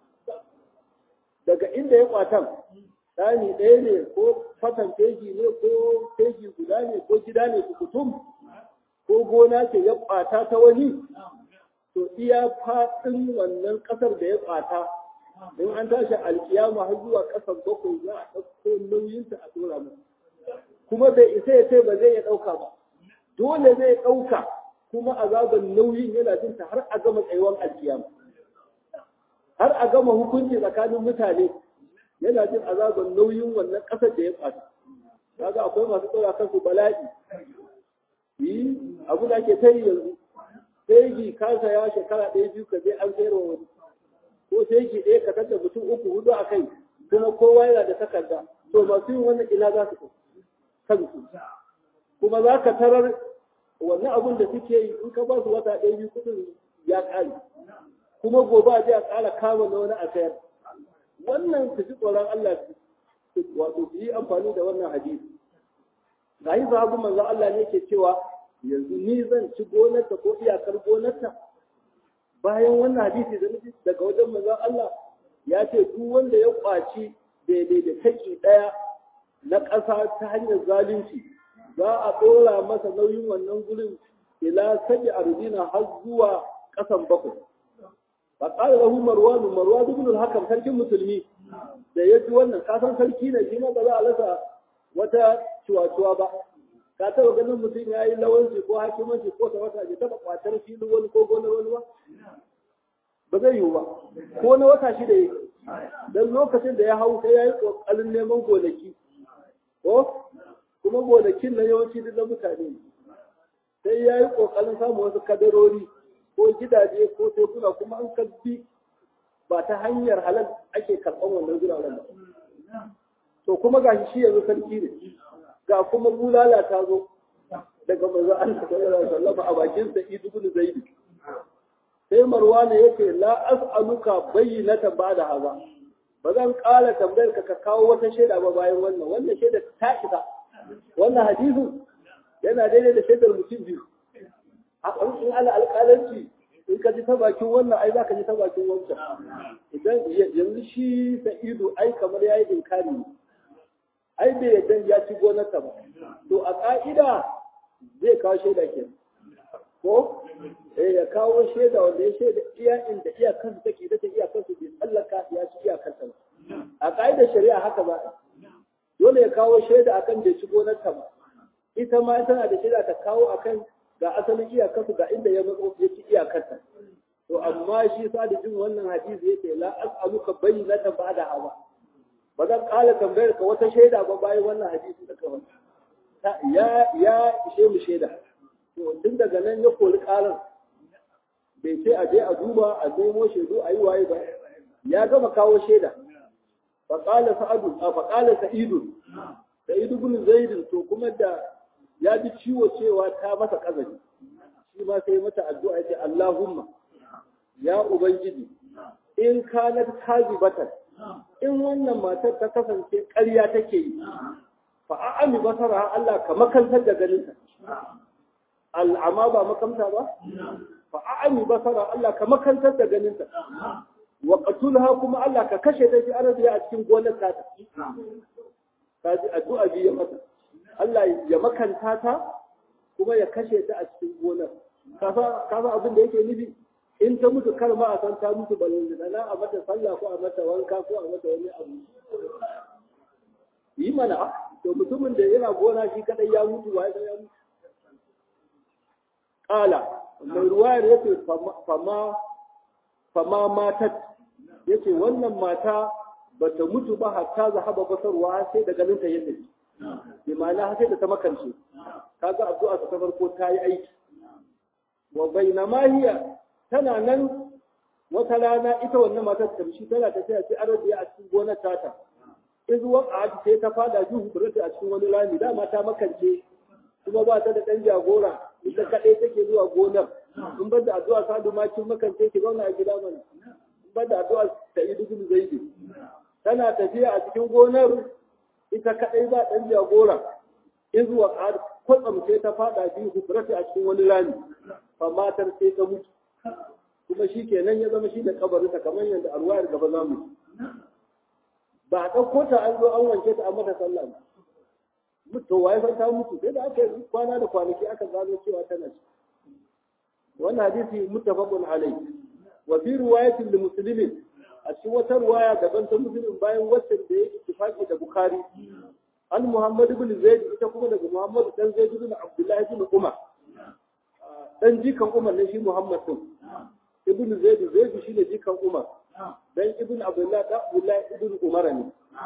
Daga inda ya ɓatan, ɗani ɗaya ne ko fatan teji ne ko teji guda ne ko gida ne kutum ko gona ce ya ɓata ta wani, to iya faɗin wannan ƙasar da ya ɓata in an tashi alkiyama har zuwa ƙasar bakwai za a ɗauko nauyinsa a ɗora masa kuma bai isa ya ce ba zai iya ɗauka ba dole zai ɗauka kuma azaban nauyin yana jin ta har a gama tsayuwar alkiyama har a gama hukunci tsakanin mutane yana jin azaban nauyin wannan ƙasar da ya ɓata kaga akwai masu ɗora kansu bala'i yi abu da ke ta yi yanzu sai gi kansa ya shekara ɗaya biyu ka je an sayarwa wani ko sai ki ɗaya ka tada mutum uku hudu a kai kuma kowa yana da takarda to masu yin wannan ina za su kansu kuma za ka tarar wannan abun da suke yi in ka ba su wata ɗaya biyu kuɗin ya ƙare kuma gobe a je a ƙara kama na wani a sayar wannan su ji tsoron Allah wato su yi amfani da wannan hadisi ga yi sahabu manzo Allah ne ke cewa yanzu ni zan ci gonarta ko iyakar gonarta bayan wannan hadisi da nufi daga wajen manzon Allah ya ce duk wanda ya kwaci daidai da taki ɗaya na ƙasa ta hanyar zalunci za a ɗora masa nauyin wannan gurin ila sabi arzina har zuwa ƙasan bakwai fa qala lahu marwan marwan ibn al-hakam sarkin musulmi da ya ji wannan kasan sarki ne shi ma ba za a rasa wata ciwaciwa ba ka taɓa ganin mutum ya yi lawanci ko hakimanci ko wata ya taɓa kwatar filin wani ko gonar wani ba ba zai yiwu ba ko na wata shida yi don lokacin da ya hau sai ya yi ƙoƙarin neman gonaki ko kuma gonakin na yawanci duk na mutane sai ya yi ƙoƙarin samun wasu kadarori ko gidaje ko tekuna kuma an kabbi ba ta hanyar halal ake karɓan wannan guraren ba to kuma ga shi yanzu sarki ne ga kuma bulala ta zo daga manzo Allah sallallahu alaihi wasallam a bakin sa ibn zaid sai marwana yake la as'aluka bayyinatan ba'da haza ba zan ƙara tambayar ka ka kawo wata shaida ba bayan wannan wannan shaida ta isa wannan hadisin yana daidai da shaidar mutum biyu a ƙarfin ala alƙalanci in ka ji ta bakin wannan ai za ka ji ta bakin wancan idan yanzu shi sa'idu ai kamar ya yi inkari ne ai bai yadda ya ci gonarsa ba to a ƙa'ida zai kawo shaida ke ko eh ya kawo shaida wanda ya shaida iya inda iyakarsa take da ta iyakarsa bai tsallaka ya ci iyakarsa ba a ƙa'idar shari'a haka ba dole ya kawo shaida akan bai ci gonarsa ba ita ma tana da shaida ta kawo akan ga asalin iyakarsu ga inda ya matso ya ci iyakarsa to amma shi sa da jin wannan hadisi yake la as'aluka bayyinatan ba'da hawa ba zan kala tambayar ka wata shaida ba bayan wannan hadisi da kawai ya ya ishe mu shaida to tun daga nan ya kori karan bai ce a je a duba a nemo shaidu a yi waye ba ya gama kawo shaida fa qala sa'adu fa qala sa'idu sa'idu bin zaid to kuma da ya ji ciwo cewa ta masa kazari shi ma sai mata addu'a ya ce Allahumma ya ubangiji in kanat kazibatan in wannan matar ta kasance ƙarya take yi fa a'ami basara Allah ka makantar da ganinta al'ama ba makamta ba fa a'ami basara Allah ka makantar da ganinta wa qatulha kuma Allah ka kashe ta fi arziya a cikin gonar ta ta ji addu'a biyu mata Allah ya makanta ta kuma ya kashe ta a cikin gonar kasa abin da yake nufi in ta mutu kar ma a san ta mutu balon da na a mata sallah ko a mata wanka ko a mata wani abu yi mana to mutumin da yana gona shi kadai ya mutu wa ya mutu kala mai ruwayar yace fama fama matat yace wannan mata bata mutu ba hatta zahaba basarwa sai da ganin ta yadda bi ma'ana sai da ta makance kaga addu'a ta farko ta yi aiki wa bainama hiya tana nan wata rana ita wannan matar tamshi tana tafiya sai arabiya a cikin gonar tata izuwan a sai ta fada juhu burata a cikin wani rami dama ta makance kuma ba ta da ɗan jagora ita kaɗai take zuwa gonar in ba da addu'a sadu ma kin makance ki zauna a gida mana in ba da addu'a ta yi dukkan zaidi tana tafiya a cikin gonar ita kaɗai ba ɗan jagora izuwa a kwatsam sai ta fada juhu burata a cikin wani rami fa matar sai ta mutu kuma shi kenan ya zama shi da kabarinsa kamar yadda arwayar gaba za mu ba a ɗauko ta an zo an wanke ta a mata sallah ba to waye san ta mutu sai da aka yi kwana da kwanaki aka gano cewa tana ci wannan hadisi muttafaqun alai wa fi riwayatin li muslimin a cikin wata riwaya daban ta muslim bayan wacce da ya ittifaqi da bukhari an muhammad ibn zaid ita kuma daga muhammad dan zaid ibn abdullah ibn umar dan jikan umar ne shi muhammad din ibn zaid zaid shi ne jikan umar dan ibn abdullah da abdullah ibn umar ne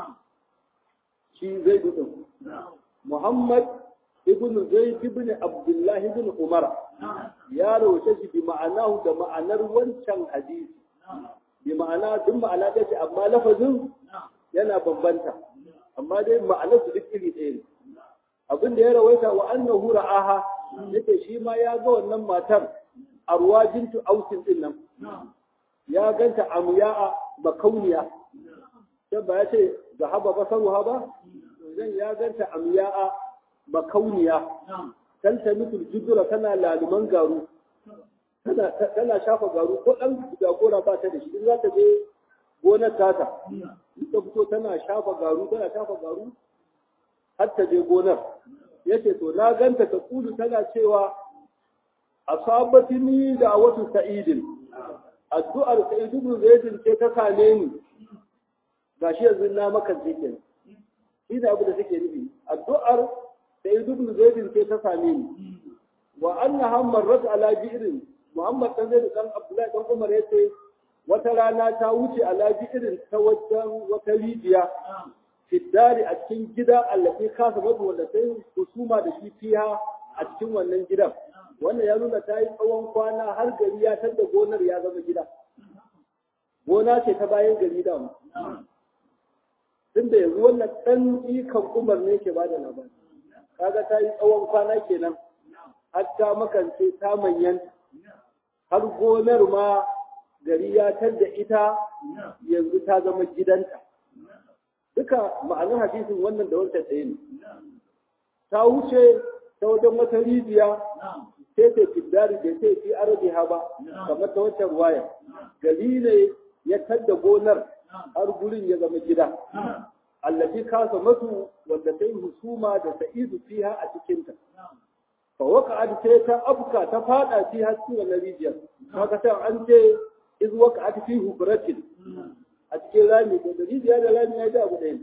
shi zaid din muhammad ibn zaid ibn abdullah ibn umar ya rawace shi bi ma'anahu da ma'anar wancan hadisi bi ma'ana duk ma'ana da ce amma lafazin yana bambanta amma dai ma'anar su duk iri ɗaya ne abin da ya rawaita wa annahu ra'aha yake shi ma ya ga wannan matar arwa bintu ausin din nan ya ganta amya'a makauniya sai ba ya ce zahaba basaruha ba zan ya ganta amya'a makauniya tanta mitul judura tana laluman garu tana tana shafa garu ko dan jagora ba ta da shi in za ta je gonar tata in ta fito tana shafa garu tana shafa garu har ta je gonar yace to na ganta ta kudu tana cewa asabatini da watu sa'idin addu'ar sa'id ibn zaid ce ta same ni gashi yanzu na maka kenan shi da abu da take nufi addu'ar sa'id ibn zaid ce ta same ni wa annaha marrat ala bi'rin muhammad dan zaid dan abdullahi dan umar yace wata rana ta wuce ala bi'rin ta wajen wata rijiya fiddari a cikin gida allafi kasa babu wanda sai husuma da shi fiya a cikin wannan gidan wannan ya nuna ta yi tsawon kwana har gari ya tadda gonar ya zama gida gona ce ta bayan gari da mu tun da yanzu wannan ɗan ikan umar ne ke bada labari kaga ta yi tsawon kwana kenan har ta makance ta manyanta har gonar ma gari ya tadda ita yanzu ta zama gidanta duka ma'anar hadisin wannan da wancan ɗaya ne ta wuce ta wajen wata rijiya sai ta fiddari da sai fi arabiha ba kamar ta wancan ruwaya gari ne ya tadda gonar har gurin ya zama gida allafi kasa masu wanda ta yi husuma da sa'idu fiha a cikinta fa waka sai ta afka ta fada fi cikin wannan rijiyar kaga sai an ce iz waka fi hubratin a cikin rami ko da rijiya da rami ya ji abu ɗaya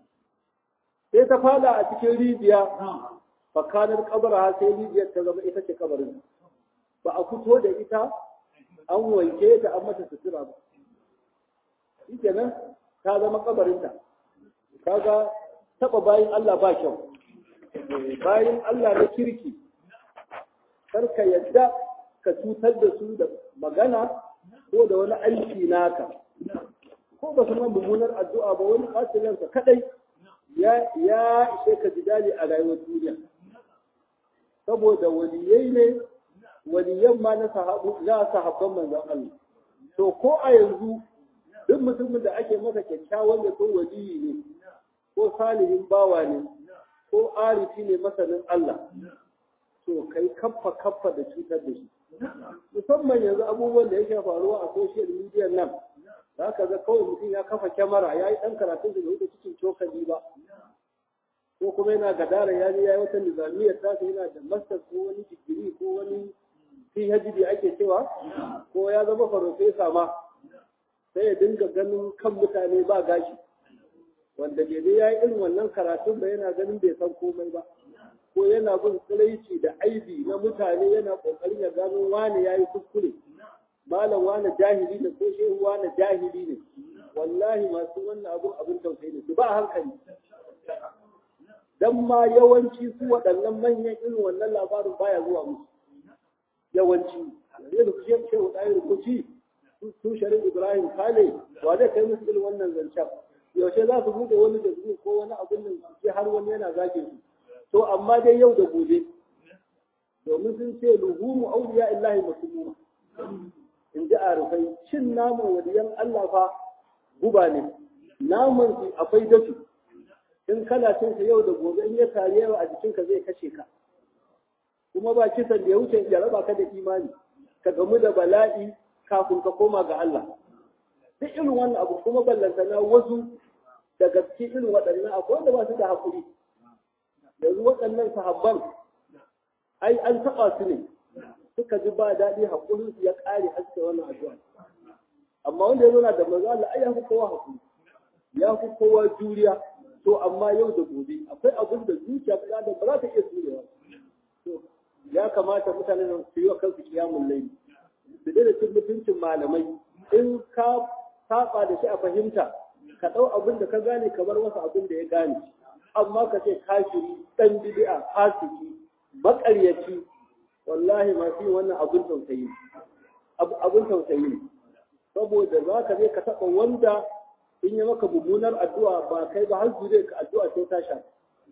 sai ta fada a cikin rijiya fakanar kabara sai rijiyar ta zama ita ce kabarin ba a fito da ita an wanke ta an mata sutura ba shi kenan ta zama kabarinta kaga taba bayan Allah ba kyau bayan Allah na kirki karka yadda ka cutar da su da magana ko da wani aiki naka ko ba su mummunar addu'a ba wani ɓacilansa kaɗai ya ishe ka jidali a rayuwar duniya saboda waliyai ne waliyan ma na sahabban manzon Allah to ko a yanzu duk mutumin da ake masa kyakkyawan da ko waliyi ne ko salihin bawa ne ko arifi ne masanin Allah to kai kaffa kaffa da cutar da shi musamman yanzu abubuwan da yake faruwa a social media nan za ka ga kawai mutum ya kafa kyamara ya yi ɗan karatun da bai cikin cokali ba ko kuma yana gadara ya je ya yi wata nizamiyar ta yana da master ko wani digiri ko wani PhD ake cewa ko ya zama farfesa ma sai ya dinga ganin kan mutane ba gashi wanda bai dai ya yi irin wannan karatun ba yana ganin bai san komai ba ko yana bin tsiraici da aibi na mutane yana kokarin ya gano wane ya yi kuskure malam wane jahili ne ko shehu wane jahili ne wallahi masu wannan abun abin tausayi ne su ba hankali dan ma yawanci su waɗannan manyan irin wannan labarin baya zuwa musu yawanci yanzu da kushe shehu ɗaya rukuci su sharin ibrahim kale wa zai kai musu irin wannan zancen yaushe za su buɗe wani da ko wani abin nan su har wani yana zage su to amma dai yau da gobe domin sun ce luhumu auliya illahi masumuma in ji arifai cin naman waliyan Allah fa guba ne naman su akwai dafi in kana cin sa yau da gobe in ya tare yawa a jikinka zai kashe ka kuma ba kisan da ya wuce ya raba ka da imani ka gamu da bala'i kafin ka koma ga Allah duk irin wannan abu kuma ballantana wasu da gaske irin waɗannan akwai wanda ba su da haƙuri yanzu waɗannan sahabban ai an taɓa su ne suka ji ba daɗi haƙurin su ya ƙare har suka wannan addu'a amma wanda ya zauna da manzo Allah ai ya fi kowa haƙuri ya fi kowa juriya to amma yau da gobe akwai abin da zuciya ta da ba za ta iya jurewa to ya kamata mutane su yi wa kansu kiyamun laifi su daina cin mutuncin malamai in ka saba da shi a fahimta ka ɗau abin da ka gane kamar wasu abin da ya gane amma ka ce kafiri ɗan bid'a fasiki maƙaryaci wallahi masu yin wannan abin tausayi abin tausayi ne saboda za ka je ka taɓa wanda in yi maka mummunar addu'a ba kai ba har zure ka addu'a sai ta sha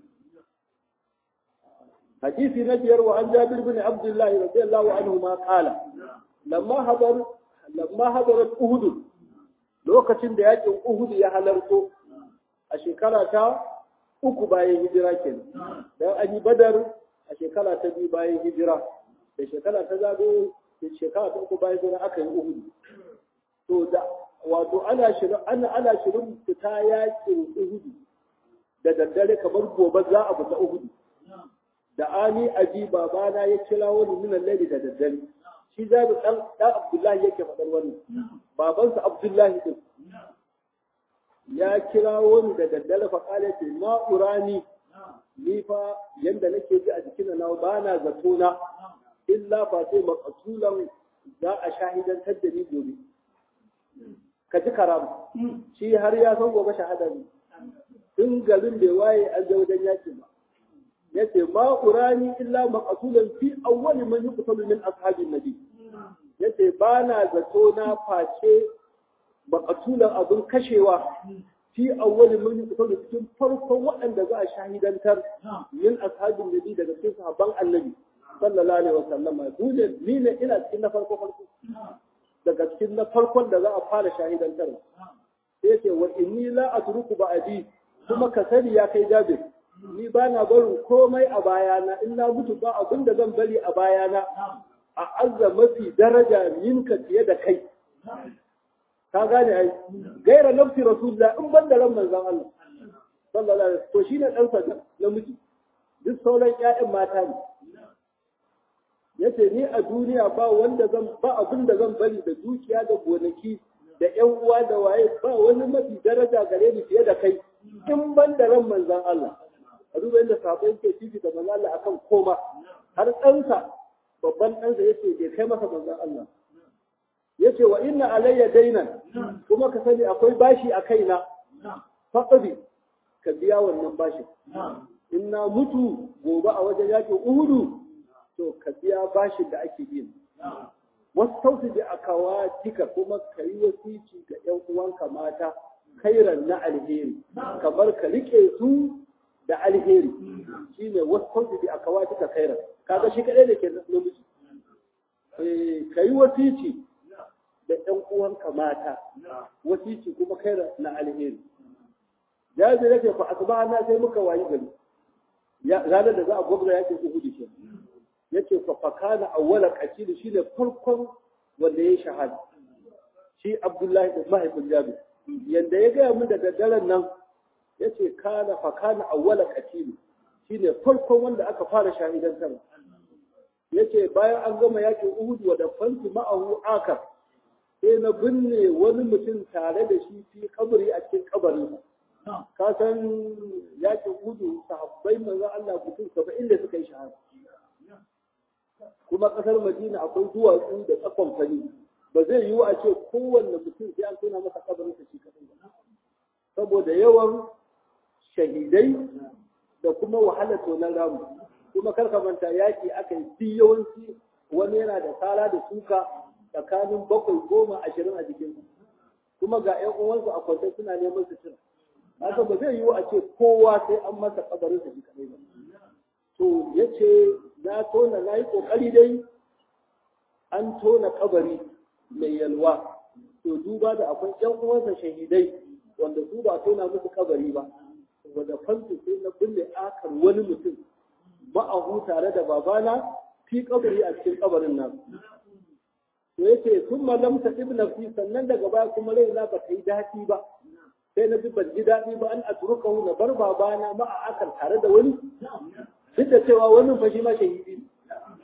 hadisi na biyar wa an jabir bin abdullahi radiyallahu anhu ma qala lamma habar lamma habarat uhud lokacin da yakin uhud ya halarto a shekara ta uku bayan hijira kenan dan an yi badar a shekara ta biyu bayan hijira da shekara ta zagayo da shekara ta uku bayan hijira aka yi uhudu to da wato ana shirin ana ana shirin fita yakin uhudu da daddare kamar gobe za a fita uhudu da ani abi babana ya kira wani minan laili da daddare shi zabi dan dan abdullahi yake faɗar wannan babansa abdullahi din ya kira wani da daddare fa kale ce ma urani ni fa yanda nake ji a jikin na ba na zato na illa fa sai maqtulan za a shahidantar da ni gobe ka ji karam shi har ya san gobe shahada ne tun garin bai waye an ga wajen yakin ba yace ma urani illa maqtulan fi awwal man yuqtalu min ashabin nabi yace ba na zato na face maqtulan abun kashewa fi awwal man yuqtalu cikin farkon waɗanda za a shahidantar min ashabin nabi daga cikin sahabban annabi sallallahu alaihi wasallam dole ni ne ina cikin na farko farko daga cikin na farkon da za a fara shahidantar sai ce wa inni la atruku ba'di kuma ka sani ya kai jabir ni ba na barin komai a bayana in na mutu ba abin da zan bari a bayana a azza mafi daraja minka fiye da kai ka gane ai gaira nafsi rasulullah in ban da ran manzon Allah sallallahu alaihi wasallam to shine dan sa namiji duk sauran ƴaƴan mata ne yace ni a duniya ba wanda zan ba abin da zan bari da dukiya da gonaki da ƴan uwa da waye ba wani mafi daraja gare ni fiye da kai in ban da ran manzon Allah a duba inda sabon ke fifi da manzon Allah akan koma har ɗansa babban ɗansa yace bai kai masa manzon Allah yace wa inna alayya dainan kuma ka sani akwai bashi a kaina faqadi ka biya wannan bashin in na mutu gobe a wajen yakin uhudu to ka biya bashin da ake yin wasu tausi da akawatika kuma ka yi wasici ga ƴan uwanka mata kairan na alheri kamar ka rike su da alheri shine wasu tausi da akawatika kairan kaga shi kadai da ke namiji ka yi wasici da ƴan uwanka mata wasici kuma kairan na alheri jazi yake fa asbahana sai muka wayi gari ranar da za a gwabza yakin uhudu ke yace fa fakana awwala qatil shine farkon wanda ya shahada shi abdullahi da mahaifin jabir yanda ya gaya min da daddaren nan yace kana fakana awwala qatil shine farkon wanda aka fara shahidan sa yace bayan an gama yakin uhudu wa da fanti ma'ahu akar sai na binne wani mutum tare da shi fi kabari a cikin kabarin ka san yakin uhudu sahabbai manzo Allah mutum 70 da suka yi shahada kuma kasar Madina akwai duwatsu da tsakon fani ba zai yiwu a ce kowanne mutum sai an tona masa kabarin sa shi kadai ba saboda yawan shahidai da kuma wahala tonan ramu kuma kar ka manta yaki aka yi duk yawanci wani yana da sala da suka tsakanin bakwai goma ashirin a jikin kuma ga ƴan uwansu a kwance suna neman su cira haka ba zai yiwu a ce kowa sai an masa kabarin sa shi kadai ba to yace na tona na yi ƙoƙari dai an tona kabari mai yalwa to duba da akwai ƴan uwansa shahidai wanda su ba tona musu kabari ba wanda fansu sai na binne akar wani mutum ma'ahu tare da babana fi kabari a cikin kabarin nan to yace sun malamta ibn fi sannan daga baya kuma rai na ba ta yi daɗi ba sai na ji ban ji daɗi ba an atrukahu na bar babana ma'a akar tare da wani duk da cewa wannan fa shi ma shahidi ne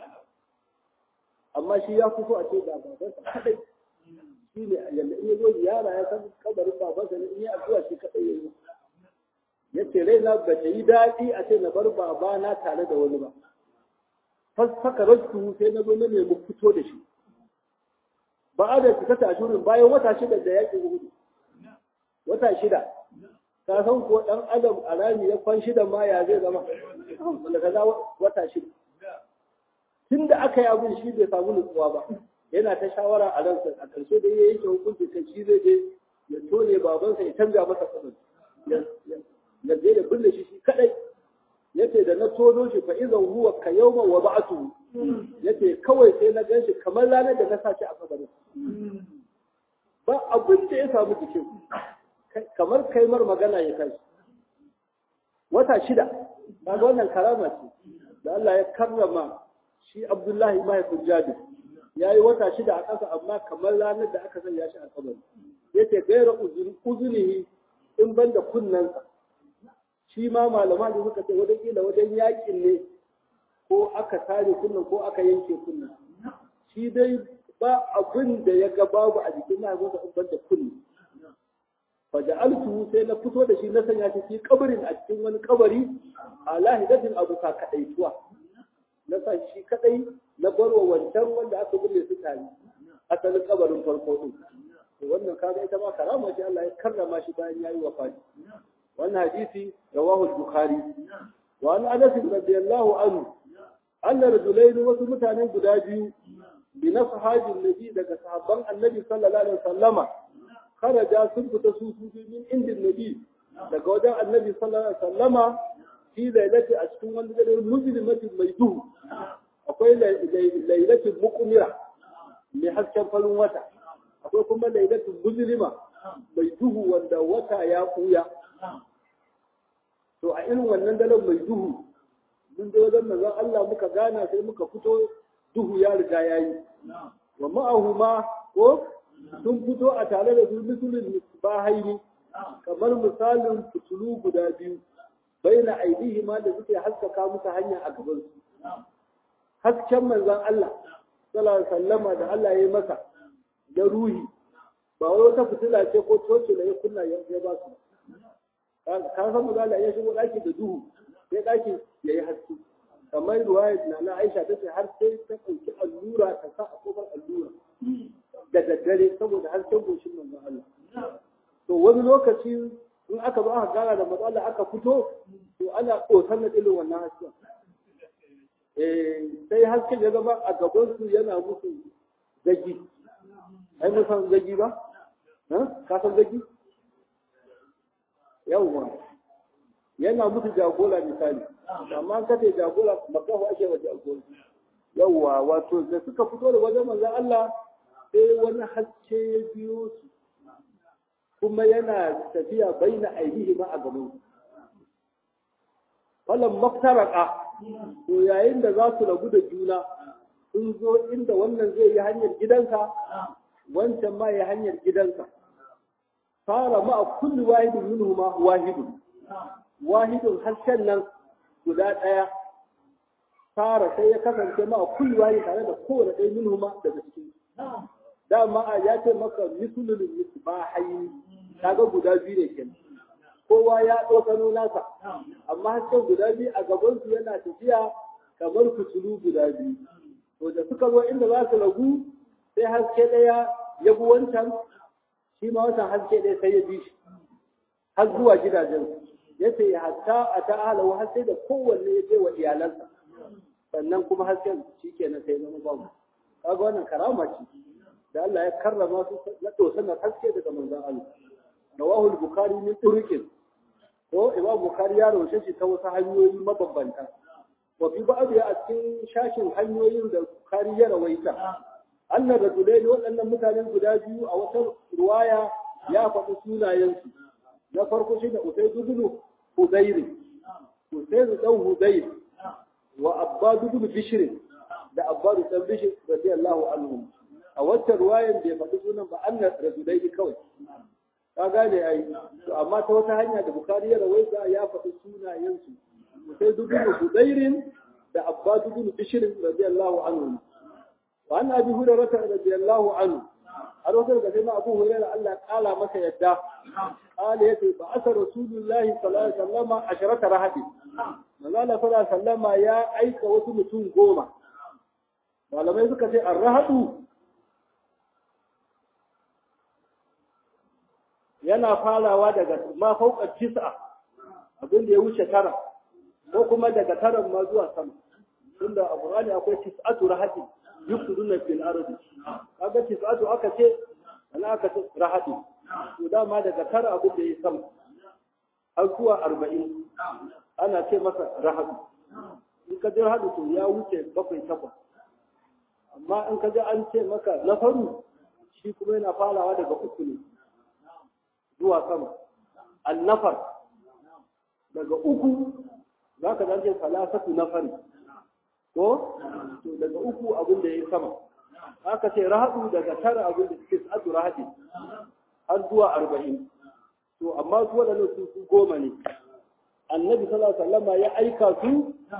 amma shi ya fito a ce ga babansa kadai shi ne yanda in ya zo ziyara ya san kabarin babansa ne in ya addu'a shi kadai ya yi ya ce rai na ba ta yi daɗi a ce na bar babana tare da wani ba fasfaka rasu sai na zo na nemi fito da shi ba a da fita tashirin bayan wata shida da yaƙin hudu wata shida ka san ko ɗan adam a rami ya kwan shida ma ya zai zama wanda ka za wata shida tun da aka yi abin shi bai samu nutsuwa ba yana ta shawara a ransa a ƙarshe da ya yanke hukunci kan shi zai je ya tone babansa ya canza masa kabin ya je da binne shi shi kadai yace da na tono shi fa idan huwa ka yawma wa ba'atu yace kawai sai na ganshi kamar ranar da na sace a kabarin ba abin da ya samu jikin kamar kaimar magana ya kai wata shida kaga wannan karama ce da Allah ya karrama shi Abdullahi mahaifin Jabir ya yi wata shida a ƙasa amma kamar ranar da aka sanya shi a kabari ya ce gaira uzunihi in ban da kunnensa shi ma malama da suka ce wajen kila wajen yakin ne ko aka tare kunnen ko aka yanke kunnen shi dai ba abin da ya ga babu a jikin mahaifinsa in ban da kunne fa ja'altu sai na fito da shi na sanya shi fi kabarin a cikin wani kabari a lahidatin abu ka kadaituwa na sa shi kadai na barwa wancan wanda aka bulle su tare asalin kabarin farko din to wannan kaga ita ma karama ce Allah ya karrama shi bayan yayi wafati wannan hadisi rawahu al-bukhari wa an anas radiyallahu anhu anna rajulayn wasu mutane guda biyu bi nashabin nabi daga sahabban annabi sallallahu alaihi wasallama kharaja sun fita su su min indin nabi daga wajen annabi sallallahu alaihi wasallama fi lailati a cikin wani dare mujrimatin mai duhu akwai lailatin muqmira mai hasken farin wata akwai kuma lailatin mujrima mai duhu wanda wata ya kuya to a irin wannan daren mai duhu mun je wajen manzon Allah muka gana sai muka fito duhu ya riga yayi wa ma'ahu ma ko sun fito a tare da su misulun misbahaini kamar misalin fitulu guda biyu baina aidihi ma da suke haskaka musu hanya a gaban su hasken manzon Allah sallallahu alaihi wasallama da Allah ya yi masa da ruhi ba wai wata fitila ce ko toce da ya kunna ya ba su ka san manzon Allah ya shigo daki da duhu sai daki ya yi haske kamar ruwaya na na Aisha ta ce har sai ta ɗauki allura ta sa a kofar allura da daddare saboda hasken goshin manzon Allah to wani lokaci in aka zo aka gara da matsala aka fito to ana ƙotar na irin wannan hasken sai hasken ya zama a gabansu yana musu zagi ai mun san zagi ba ka san zagi yawwa yana musu jagora misali amma ka ce jagora makahu ake wa jagora yawwa wato da suka fito da wajen manzon Allah sai wani haske ya biyo su kuma yana tafiya baina ainihi ma a gaban su falan maktaraka to yayin da za su rabu da juna sun zo inda wannan zai yi hanyar gidansa wancan ma ya hanyar gidansa fara ma a kulli wahidin minhu ma wahidun wahidun harshen nan guda ɗaya fara sai ya kasance ma a kulli wahidin tare da kowane ɗaya minhu ma daga cikin dama a ya ce maka misulul misbahaini kaga guda biyu ne kenan kowa ya ɗaukano nasa amma hasken guda biyu a gabansu yana tafiya kamar fitilu guda biyu to da suka zo inda za su ragu sai haske ɗaya ya bi wancan shi ma wancan haske ɗaya sai ya bi shi har zuwa gidajen ya ce hatta a ta'ala har sai da kowanne ya je wa iyalansa sannan kuma hasken shi kenan sai zama babu kaga wannan karama ce da Allah ya karrama su na dosanar haske daga manzon Allah rawahu al-bukhari min turuqin ko imam bukhari ya rawace shi ta wasu hanyoyi mabambanta wa fi ba'd ya a cikin shashin hanyoyin da bukhari ya rawaita anna rajulain waɗannan mutanen guda biyu a wata ruwaya ya faɗi sunayensu na farko shi da usayd ibn hudayr usayd dan hudayr wa abbad ibn bishr da abbad ibn bishr radiyallahu anhu a wata ruwayan bai faɗi sunan ba anna rajulain kawai ka gane ai to amma ta wata hanya da bukari ya rawaita ya faɗi sunayensu sai dubin hudairin da abbas bin bishr radiyallahu anhu wa an abi hurairah radiyallahu anhu har wata daga sai abu hurairah Allah ya kala masa yadda qala yace ba asa rasulullahi sallallahu alaihi wasallam asharata rahadi manzo Allah sallallahu alaihi wasallam ya aika wasu mutum goma malamai suka ce ar-rahadu yana farawa daga ma fauka tis'a abin da ya wuce tara ko kuma daga tara ma zuwa sama tunda a Qur'ani akwai tis'atu rahati yufsiduna fil ardi kaga tis'atu aka ce ana aka ce rahati to dama daga tara abin da ya sama har zuwa arba'in ana ce masa rahatu in ka je hadu to ya wuce bakwai takwas amma in ka ji an ce maka na faru shi kuma yana farawa daga uku ne zuwa sama annafar daga uku za ka zance salasatu nafari ko to daga uku abin da ya sama aka ce rahadu daga tara abin da suke sa'adu rahadi har zuwa arba'in to amma su waɗannan su su goma ne annabi sallallahu alaihi wasallam ya aika su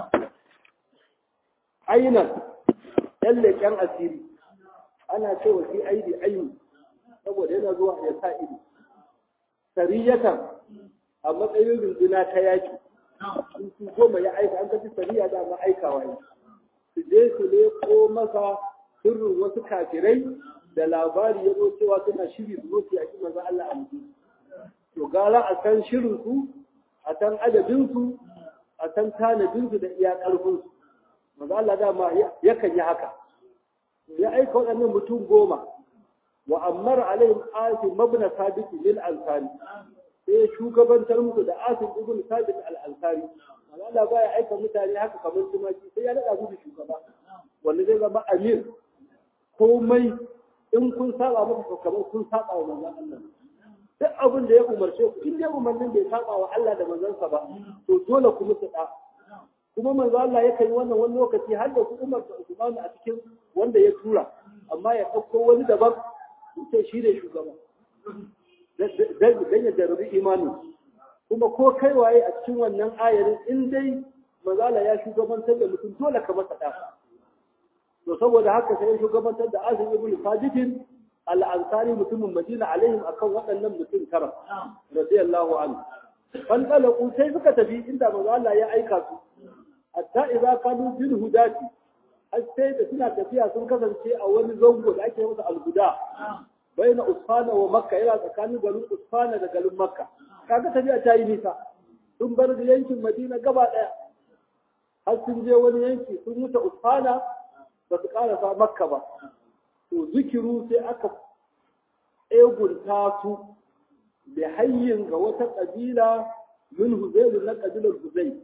ainan ɗan leƙen asiri ana cewa shi aidi aini saboda yana zuwa ya sa ido sariyatan a matsayin runduna ta yaki su goma ya aika an kaci sariya da ma aikawa ne su je su leko masa sirrin wasu kafirai da labari ya zo cewa suna shiri su zo su yaki manzo Allah a mutum to gara a san shirin su a san adadin su a san tanadin su da iya karfin su manzo Allah dama yakan yi haka ya aika waɗannan mutum goma wa ammar alaihim asim mabna sabit lil ansari sai shugabantar musu da asim ibn sabit al ansari Allah ba ya aika mutane haka kamar tumaki sai ya nada musu shugaba wanda zai zama amir komai in kun saba masa to kamar kun saba wa manzon Allah duk abin da ya umarce ku in dai umarnin bai saba wa Allah da manzansa ba to dole ku musu da kuma manzo Allah ya kai wannan wani lokaci har da su Umar da Usman a cikin wanda ya tura amma ya ɗauko wani daban sai shi ne shugaba dan ya jarabi imanin kuma ko kai waye a cikin wannan ayarin in dai manzo Allah ya shugabantar da mutum dole ka masa da to saboda haka sai ya shugabantar da Azim ibn Sajid al-Ansari mutumin Madina alaihim akan waɗannan mutum tara radiyallahu anhu fan talaku sai suka tafi inda manzo Allah ya aika su hatta idza kanu bil hudati har sai da suna tafiya sun kasance a wani zango da ake masa al-huda baina usfana wa makka yana tsakanin garin usfana da garin makka kaga tafiya ta yi nisa sun bar yankin madina gaba daya har sun je wani yanki sun wuce usfana ba su karasa makka ba to zikiru sai aka egunta su da hayyin ga wata kabila min huzailu na kabilar huzai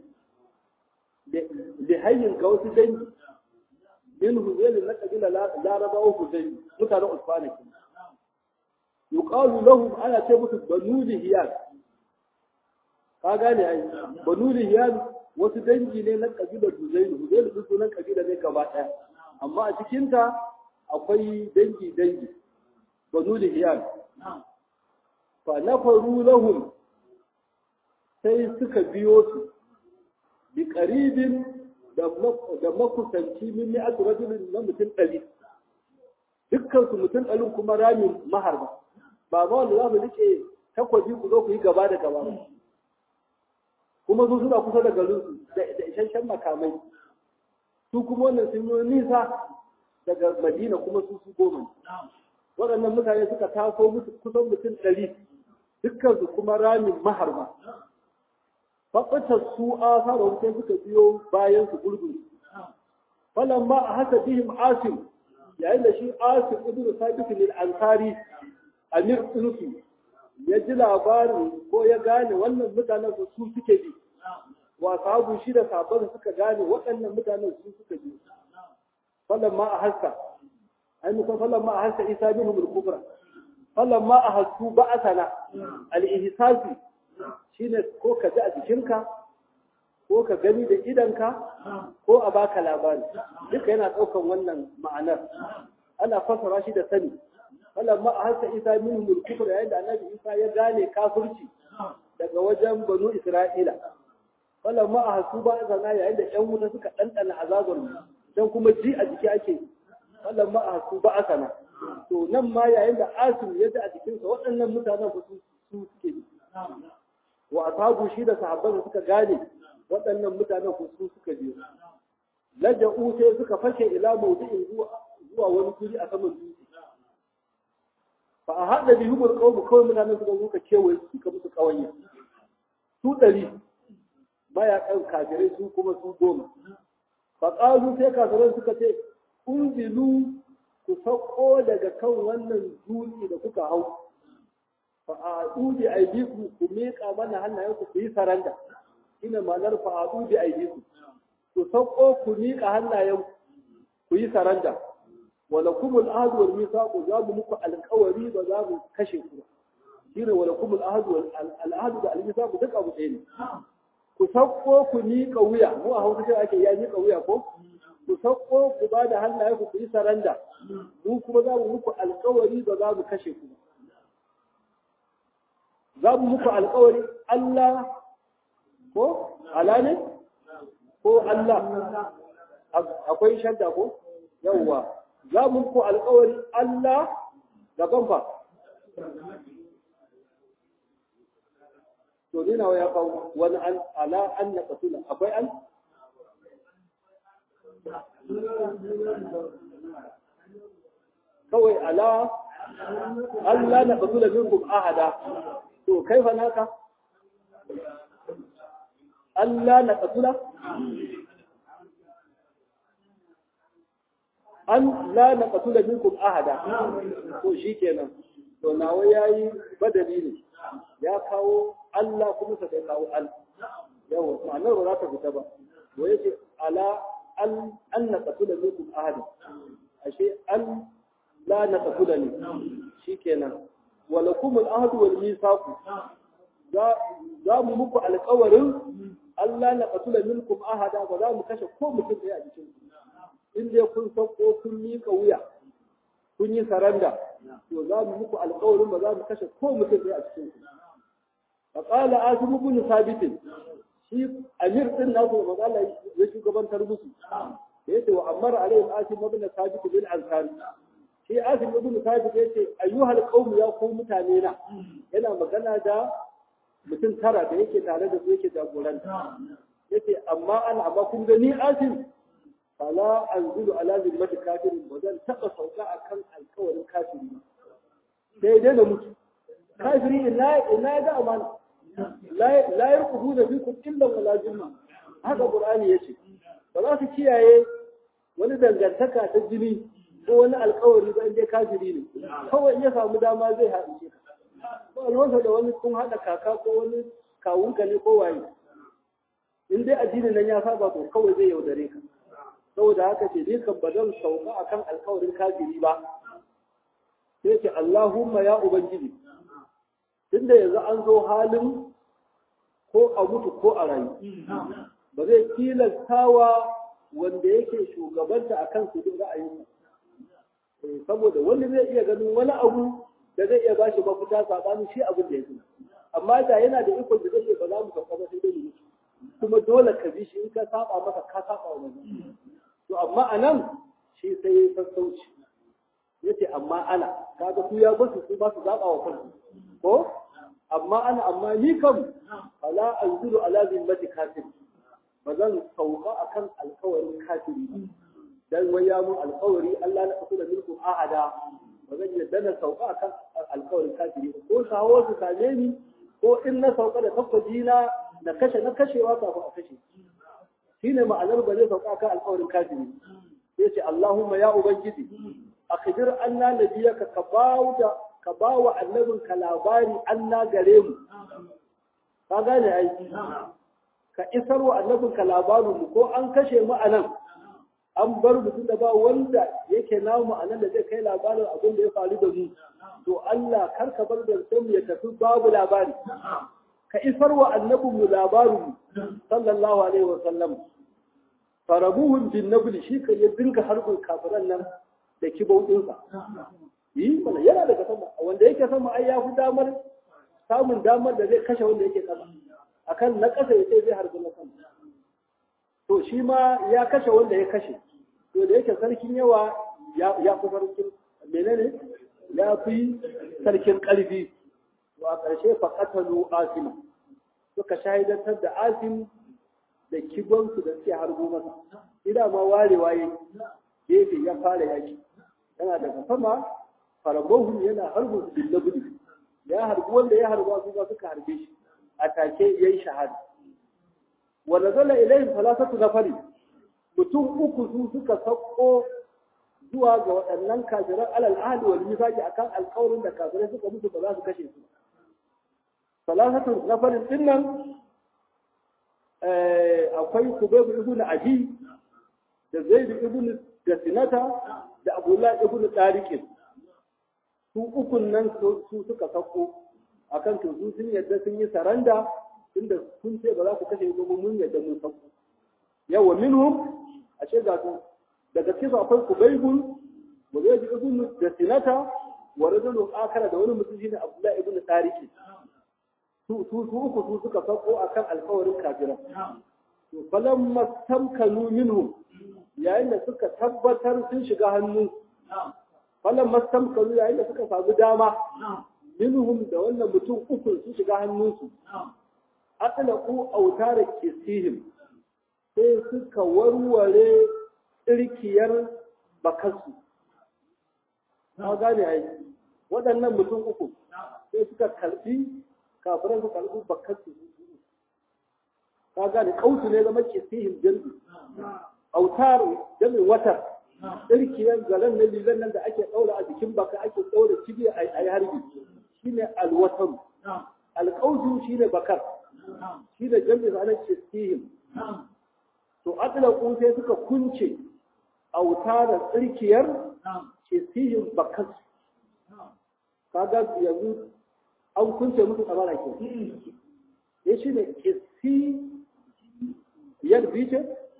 da hayyin ga wasu dangi min huzailu na kabilar larabawa huzai mutanen usfana ke yuqalu lahum ana ce musu banu lihiyan ka gane ai banu lihiyan wasu dangi ne na kabilar huzailu huzailu din sunan kabila ne gaba daya amma a cikinta akwai dangi dangi banu lihiyan fa nafaru lahum sai suka biyo su bi qaribin da makusanci min mi'at rajulin na mutum ɗari dukkan su mutum ɗarin kuma ramin maharba ba ma wanda za mu rike takwabi ku zo ku yi gaba da gaba kuma su suna kusa da garinsu da isasshen makamai su kuma wannan sun yi nisa daga madina kuma su su goma waɗannan mutane suka taso musu kusan mutum ɗari dukkansu kuma ramin maharba faɓatar su a fara wuce suka biyo bayan su gurgun falan ma a haka bihim asim yayin da shi asim ibnu sabit lil ansari amir ɗinsu ya ji labarin ko ya gane wannan mutanen su suke bi wa sahabu shi da sabon suka gane waɗannan mutanen su suka bi falan ma a haska ai musan falan ma a haska isa bin hul kubra falan ma a hasku ba'asana al-ihsasi shine ko ka ji a jikinka ko ka gani da idanka ko a baka labari duka yana ɗaukan wannan ma'anar ana fasara shi da sani falamma a hasa isa min mulkufur yayin da annabi isa ya gane kafirci daga wajen banu isra'ila falamma a hasu ba zana yayin da yan wuta suka ɗanɗana azabar mu dan kuma ji a jiki ake falamma a hasu ba asana to nan ma yayin da asim ya ji a jikinsa waɗannan mutanen ba su suke wa ashabu shi da sahabban suka gane waɗannan mutanen ku su suka je laja'u sai suka fashe ila mawdi'in zuwa wani guri a saman dutse fa a haɗa bi hubul qawmu kawai mutanen suka zo ka kewaye suka musu kawanya su ɗari mayakan kafirai su kuma su goma fa qalu sai kafirai suka ce unzilu ku sauko daga kan wannan dutse da kuka hau fa a ɗuɗe aidiku ku miƙa mana hannayenku ku yi saranda ina ma'anar fa a ɗuɗe aidiku ku sauko ku miƙa hannayen ku yi saranda wala kumul ahadu wal misaqu za mu muku alƙawari ba za mu kashe ku ba shine wala kumul ahadu wal ahadu da al misaqu duk abu ɗaya ne ku sauko ku miƙa wuya mu a hausa shi ake ya miƙa wuya ko ku sauko ku ba da hannaye ku yi saranda mu kuma za mu muku alkawari ba za mu kashe ku ba za mu muku alkawari Allah ko ala ne ko Allah akwai shadda ko yawwa za mu muku alkawari Allah gaban fa to ni nawa ya kawo wani an ala an na kasula akwai an kawai ala Allah na kasula minkum ahada to kai fa naka Allah na kasula an la na kasula minkum ahada to shikenan to nawa yayi badali ne ya kawo Allah kuma sa kai kawo al yawa ma'anar ba za ta fita ba wa yace ala an an na qatula minkum ahad ashe an la na qatula ne shikenan wa lakum al ahd wal mithaq za za mu muku alƙawarin Allah na qatula minkum ahada ba za mu kashe ko mutum ɗaya a cikin in dai kun sauko kun miƙa wuya kun yi saranda to za mu muku alƙawarin ba za mu kashe ko mutum ɗaya a cikin ku فقال آسم بن ثابت shi amir din nasu da magana ya shugabantar musu da yace wa amara alaihim asim ibn sabit bin ansari shi asim ibn sabit yace ayyuhal qaum ya ku mutane na yana magana da mutum tara da yake tare da su yake jagoranta yace amma ana amma kun ga ni asim fala anzulu ala zimmati kafirin ba zan taba sauka akan alkawarin kafiri sai dai da mutu kafiri ina ina ga amana la yarqubuna fikum illa wala zimma haka qur'ani yace ba za su kiyaye wani dangantaka ta jini ko wani alkawari ba inda kafiri ne kawai ya samu dama zai haɗu ka ba alwansa da wani kun haɗa kaka ko wani kawunka ne ko waye in dai addinin nan ya saba to kawai zai yaudare ka saboda haka ce ni kan ba zan sauka akan alkawarin kafiri ba sai ce Allahumma ya ubangiji tunda yanzu an zo halin ko a mutu ko a rayu ba zai tilastawa wanda yake shugabanta a kan su ra'ayinsa saboda wani zai iya ganin wani abu da zai iya bashi mafita sabanin shi abin da ya gina amma da yana da ikon da zai ba za mu sauka ba sai dai mu kuma dole ka bi shi in ka saba masa ka saba wa wani to amma a nan shi sai ya sassauci yace amma ana kaga su ya basu su ba su zaba wa kansu ko amma ana amma ni kam fala anzuru ala zimmati kafir ba zan sauka akan alkawarin kafiri dan wai ya mun alkawari Allah na kasu da milku ahada ba zan yadda na sauka akan alkawarin kafiri ko sawo su same ni ko in na sauka da tabbaji na na kashe na kashewa kafin a kashe shine ma'anar ba zai sauka akan alkawarin kafiri sai ce Allahumma ya ubangiji akhbir anna nabiyaka ka bawo da ka ba wa annabinka labari an na gare mu ka gane aiki ka isar wa annabinka labarin mu ko an kashe mu a nan an bar mutum da ba wanda yake namu a nan da zai kai labarin abin da ya faru da mu to Allah kar ka bar da mu ya tafi babu labari ka isar wa annabin mu labarin mu sallallahu alaihi wa sallam farabuhun bin nabli shi kan ya dinga harbin kafiran nan da kibautinsa yi mana yana daga sama wanda yake sama ai ya fi damar samun damar da zai kashe wanda yake sama akan na ƙasa ya ce zai harbi na sama to shi ma ya kashe wanda ya kashe to da yake sarkin yawa ya fi sarkin menene ya fi sarkin ƙarfi to a ƙarshe fa qatalu asima suka shahidantar da asim da kibansu da suke harbo masa ida ma warewa yayi gefe ya fara yaki yana daga sama farabohun yana harbu bin nabuli ya harbi wanda ya harba su ba suka harbe shi a take yayi shahada wa nazala ilayhim thalathatu nafari mutum uku su suka sauko zuwa ga waɗannan kafiran alal ahli wal mithaqi akan alƙawarin da kafirai suka musu ba za su kashe su thalathatu nafarin dinnan akwai kubayb ibn abi da zaid ibn da sinata da abdullah ibn tariqin su ukun nan su suka sako akan to su sun yadda sun yi saranda tunda kun ce ba za ku kashe ba mun yadda mun sako yawa minhum ashe ga su daga cikin akwai kubaybun wa zai ibn da sinata wa rajulun akara da wani mutum shine abdullahi ibn tariq su su su uku su suka sako akan alkawarin kafiran to falamma tamkanu minhum yayin da suka tabbatar sun shiga hannu falamma tamkanu yayin da suka samu dama minhum da wannan mutum uku sun shiga hannunsu atlaqu autara kisihim sai suka warware tsirkiyar bakansu ka gane ai waɗannan mutum uku sai suka karbi kafiran su karbi bakansu ka gane kautu ne zama kisihim jami autar jami watar tsirkiyar zaren na lilan nan da ake ɗaura a jikin baka ake ɗaura cibiya a yi harbi shine alwataru alƙautu shine bakar shi da jami'in ranar kisihim to atlaqu sai suka kunce auta da tsirkiyar kisihim bakar kaga yanzu an kunce musu tsabara ke ya shi ne kisi yar bice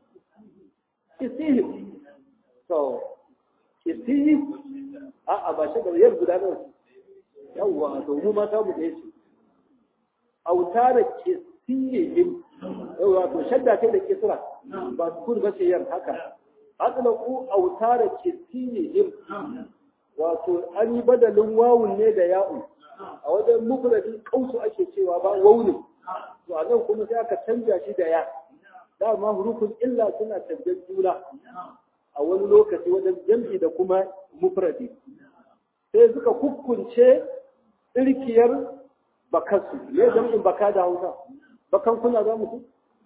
kisihim to kisi a a ba shi da yar gudanar yawwa to mu mata mu da yace auta da kisihim yawwa to shadda kai da kisra ba kun ba ce yan haka atlaqu auta da kisihim wato an yi badalin wawun ne da ya'u a wajen mufradi kausu ake cewa ba wawun to a nan kuma sai aka canja shi da ya dama hurufin illa suna canjan juna a wani lokaci wajen jam'i da kuma mufradi sai suka kukkunce tsirkiyar bakansu me jam'in baka da hausa bakan kuna za mu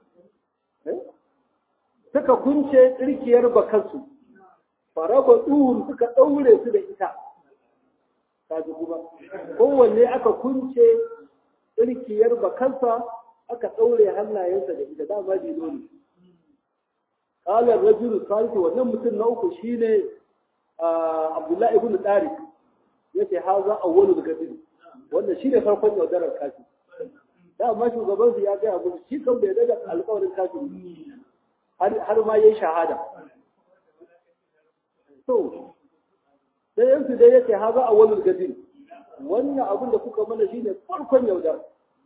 suka kunce tsirkiyar bakansu faraba duhun suka ɗaure su da ita kaji kuma kowanne aka kunce tsirkiyar bakansa aka ɗaure hannayensa da ita dama dino ne ƙalar rajulu salisu wannan mutum na uku shine abdullahi ibn tariq yace haza awwalu gadin wannan shine farkon yaudarar kafi dama shugaban su ya gaya musu shi kan bai daga alƙawarin kafin har ma yayi shahada to sai yansu dai yace haza awwalul gadin wannan abin da kuka mana shine farkon yaudar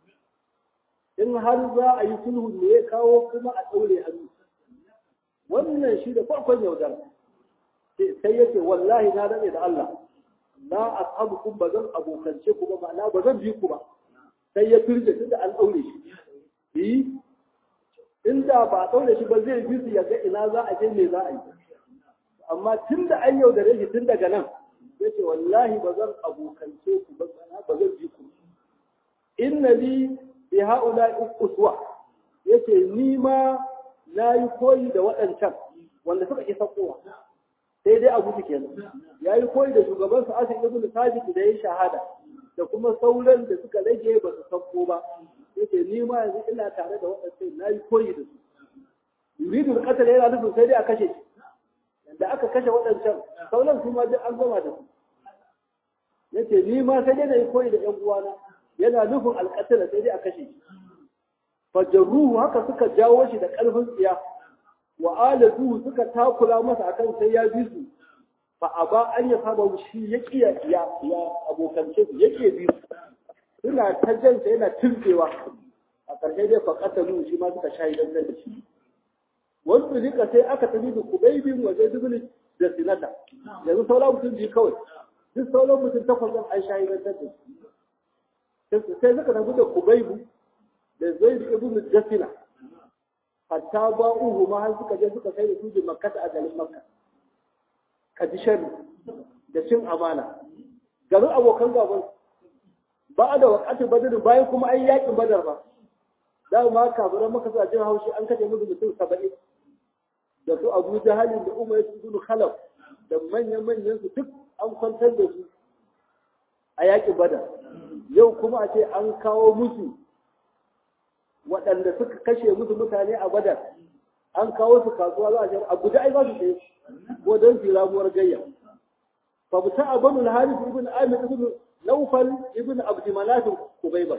in har za a yi sulhu ne ya kawo kuma a daure hannu wannan shi da farkon yaudar sai yace wallahi na dade da Allah la ashabukum bazan abokance ku ba ma'ana bazan bi ku ba sai ya turje tunda an daure shi yi inda ba a daure shi ba zai bi su ya ga ina za a je me za a yi amma tun da an yaudare shi tun daga nan ya ce wallahi ba zan abokance ku ba ba zan bi ku inna li bi haula uswa yace ni ma na yi koyi da waɗancan wanda suka isa kowa sai dai abu su kenan ya yi koyi da shugaban su asin ibn sabit da ya shahada da kuma sauran da suka rage ba su sauko ba yace ni ma yanzu ina tare da waɗancan na yi koyi da su yuridul qatl yana nufin sai dai a kashe shi da aka kashe waɗancan sauran su ma duk an gama da su yace ni ma sai dai na yi koyi da ƴan uwana yana nufin alƙatala sai dai a kashe shi fajarruhu haka suka jawo shi da ƙarfin tsiya wa alatuhu suka takura masa akan sai ya bi su fa aba an ya saba shi ya kiya ya ya abokance su yake bi su suna ta jansa yana tilbewa a ƙarshe dai fa qatalu shi ma suka shahidan da shi wasu rika sai aka tafi da kubaibin waje dubuli da sinata yanzu sauran mutum biyu kawai duk sauran mutum takwas ɗin an shahidantar da su sai suka tafi da kubaibu da zai da ibn jasina hatta ba uhu ma har suka je suka sai da su da makkata a garin makka ka ji sharri da cin amana garin abokan gaban ba da wakati badar bayan kuma an yakin badar ba da ma kafiran maka sa jin haushi an kace musu mutum saba'in da su abu jahalin da umar su gudu khalaf da manyan-manyan su duk an kwantar da su a yaƙi bada yau kuma a ce an kawo musu waɗanda suka kashe musu mutane a badar an kawo su kasuwa za a ce a guda ai za su tsaye ko don su ramuwar gayya fa buta a banu haris ibn amir ibn naufal ibn abdumanaf kubayba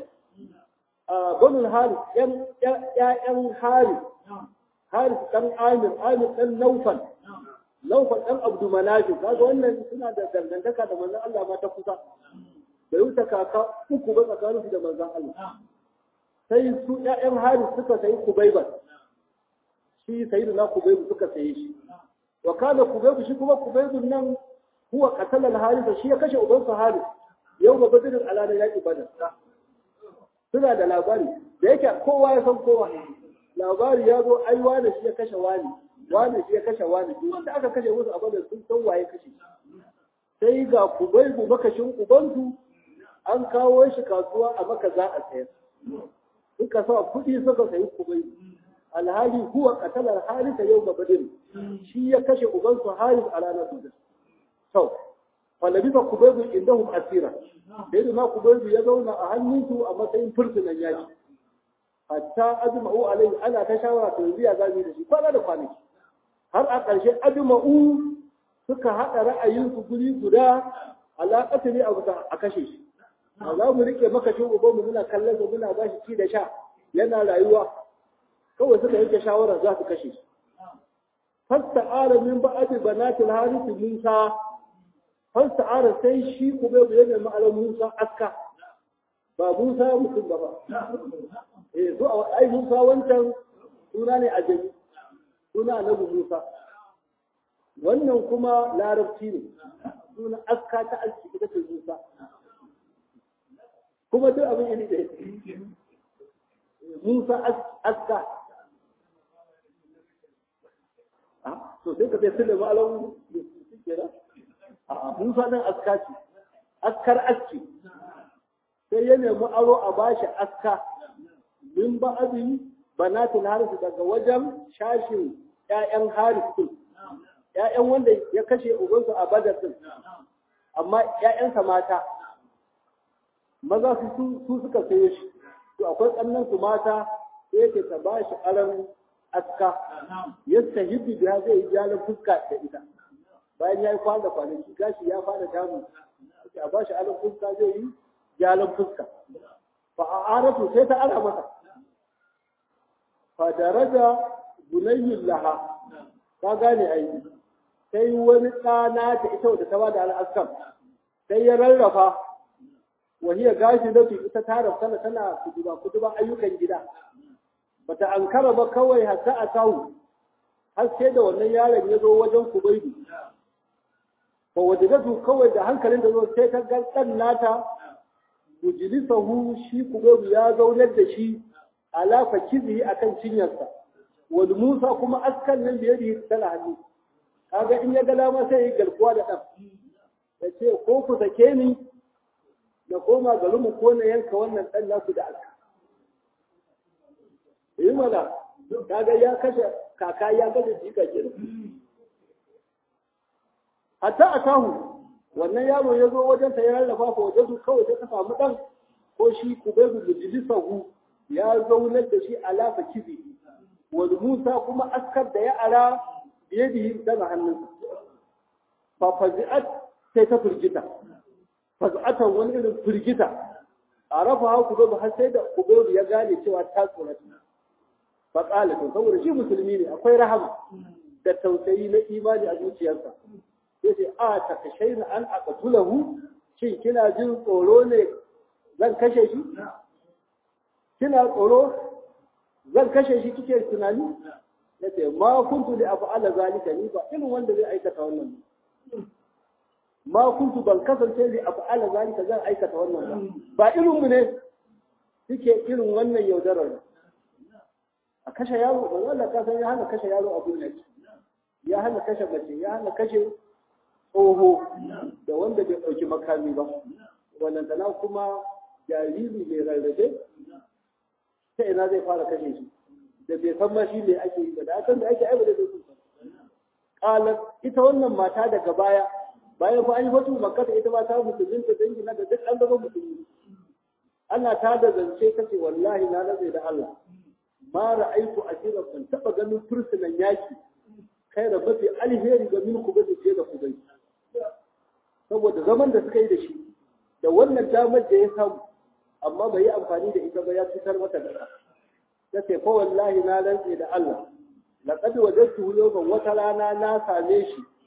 a banu haris ƴaƴan haris Haris ɗan Amir, Amir ɗan Naufal, laufan ɗan abdu manafi kaga wannan suna da dangantaka da manzon Allah ma ta kusa bai wuce kaka uku ba tsakaninsu da manzon Allah sai su ƴaƴan haris suka sayi kubaiban shi sayi na kubaibu suka saye shi wa kana kubaibu shi kuma kubaibun nan huwa qatala al-haris shi ya kashe ubansa haris yau ba badirin alana yaki badar suna da labari da yake kowa ya san kowa labari ya zo ai wani shi ya kashe wani wani shi ya kashe wani duk wanda aka kashe musu a badar sun san waye kashe sai ga kubaibu makashin ubansu an kawo shi kasuwa a maka za a sayar suka sa kuɗi suka sayi kubaibu alhali huwa qatalar harisa yau ga badar shi ya kashe ubansu haris a ranar badar to falabisa kubaibu indahum asira sai da ma kubaibu ya zauna a hannunsu a matsayin fursunan yaki hatta ajma'u alai ana ta shawara to yanzu ya zabi da shi kwana da kwanaki har a ƙarshe ajma'u suka haɗa ra'ayinsu guri guda alaƙata ne a kashe shi a za mu rike makashin ubanmu muna kallon sa muna ba shi ci da sha yana rayuwa kawai suka yanke shawarar za su kashe shi fasta'ara min ba'adi banatil harith musa fasta'ara sai shi kubaibu ya nemi alam musa aska ba musa mutum ba ba eh so ai musa wancan suna ne a jami suna annabi musa wannan kuma larabci ne suna aska ta aski ita ce musa kuma duk abin iri da musa aska to sai ka sai sule ma'alau kenan a musa nan aska ce askar aski sai ya nemi aro a bashi aska min ba'adin banatin harisu daga wajen shashin ƴaƴan haris din ƴaƴan wanda ya kashe ubansu a badar din amma ƴaƴansa mata maza su su suka sayo shi to akwai ƙannan su mata sai yake ta bashi aron aska yasta hibbi biya zai yi jalan fuska da ita bayan ya yi kwana kwanaki gashi ya fara damu a bashi aron fuska zai yi jalan fuska fa a aratu sai ta ara masa fa daraja bunayyun laha ka gane ai sai wani ɗana ta ita wadda ta bada al'askan sai ya rarrafa wahiya gashi da ita ta rafsana tana kuduba kuduba ayyukan gida bata ankara ba kawai hatta a tahu har sai da wannan yaron ya zo wajen kubaidu fa wajadatu kawai da hankalin da zo sai ta ga dan nata mujlisahu shi kubaidu ya zaunar da shi ala fakizi akan cinyarsa wal musa kuma askan nan da yadi tana hannu kaga in ya ga dama sai ya garkuwa da dan ya ce ko ku sake ni na koma garinmu ko na yanka wannan dan naku da aka yi mana kaga ya kashe kaka ya kashe jika ke hatta a tahu wannan yaro ya zo wajen ta ya rarrafa ko wajen su kawai sai ka samu dan ko shi kubaibu mujlisahu ya zaunar da shi alafa kibi wal musa kuma askar da ya ara biyadihi daga hannunsa fa fazi'at sai ta firgita faz'atan wani irin firgita a rafa ha kubaibu har sai da kubaibu ya gane cewa ta tsorata faƙala to saboda shi musulmi ne akwai rahama da tausayi na imani a zuciyarsa sai ce a ta kashe na an aqtulahu shin kina jin tsoro ne zan kashe shi kina tsoro zan kashe shi kike tunani yace ma kuntu li af'ala zalika ni ba irin wanda zai aikata wannan ma kuntu ban kasance li af'ala zalika zan aikata wannan ba ba irin mu ne suke irin wannan yaudarar a kashe yaro ba wanda ka san ya hana kashe yaro a duniya ya hana kashe mace ya hana kashe tsoho da wanda bai ɗauki makami ba wannan tana kuma jariri mai rarrafe ta ina zai fara kashe shi da bai san ma shi ne ake yi ba da san da ake aiba da zai kusa qalat ita wannan mata daga baya bayan fa an yi fatu makka ita ma ta musulunta dangi na da duk an zama musulmi ana ta da zance kace wallahi na nazai da Allah ma ra'aitu asira ban taba ganin fursunan yaki kai da mafi alheri ga minku ba ce da ku bai saboda zaman da suka yi da shi da wannan damar da ya samu amma bai yi amfani da ita ba ya cutar mata da ta ce fa wallahi na rantse da Allah laqad wajadtuhu yawman wata rana na same shi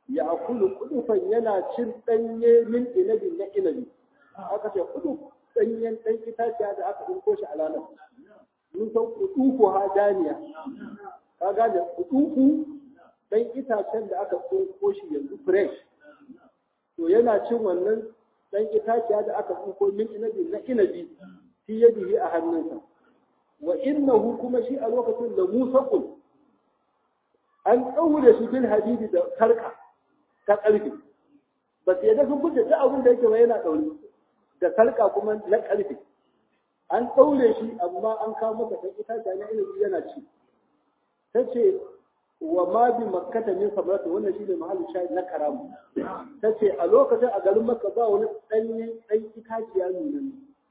ya akulu kudufan yana cin danye min inabi na inabi aka ce kudu danyen dan itaciya da aka dinko shi a ranar mun san kudufu ha daniya ka gane kudufu dan itacen da aka dinko shi yanzu fresh to yana cin wannan dan itaciya da aka dinko min inabi na inabi fi yadihi a hannunsa wa innahu kuma shi a lokacin da musaqul an ɗaure shi bil hadidi da sarka ta ƙarfe ba su yadda sun guje ta abin da yake ba yana ɗaure da sarka kuma na ƙarfe an ɗaure shi amma an kawo masa kan itace na ilimi yana ci ta ce wa ma bi makkata min sabrata wannan shine mahallin shayi na karamu ta ce a lokacin a garin makka ba wani ɗanyen ɗan itaciya nuna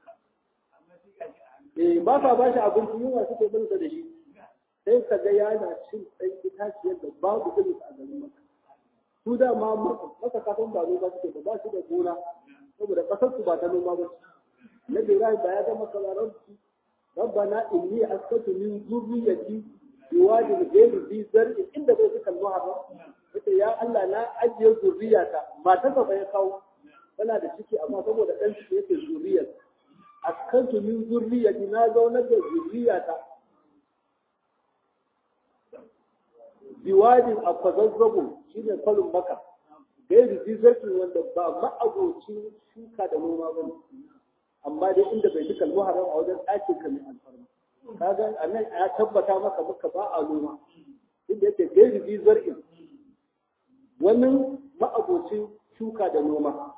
eh ba sa ba shi abinci yunwa suke bin da shi sai ka ga yana cin ɗan itaciyar da babu irin a garin maka su da ma maka kasan ba noma suke ba ba su da gona saboda ƙasar su ba ta noma ba na Ibrahim ba ya ga maka rabbi rabbana inni askatu min zurriyyati biwadin ghayri bi zar'in inda bai suka muharram yace ya Allah na ajiye zurriyata matarsa ba ya kawo tana da ciki amma saboda ɗan ciki yake zurriyar askantu min zurriyyati na zaunar da zurriyata biwadin a kwazazzago shi ne kwalin maka gairi zizarki wanda ba ma'abocin shuka da noma ba ne amma dai inda bai duka muharram a wajen ɗakin ka mai alfarma kaga a nan ya tabbata maka maka ba a noma inda yake gairi zizarki wani ma'abocin shuka da noma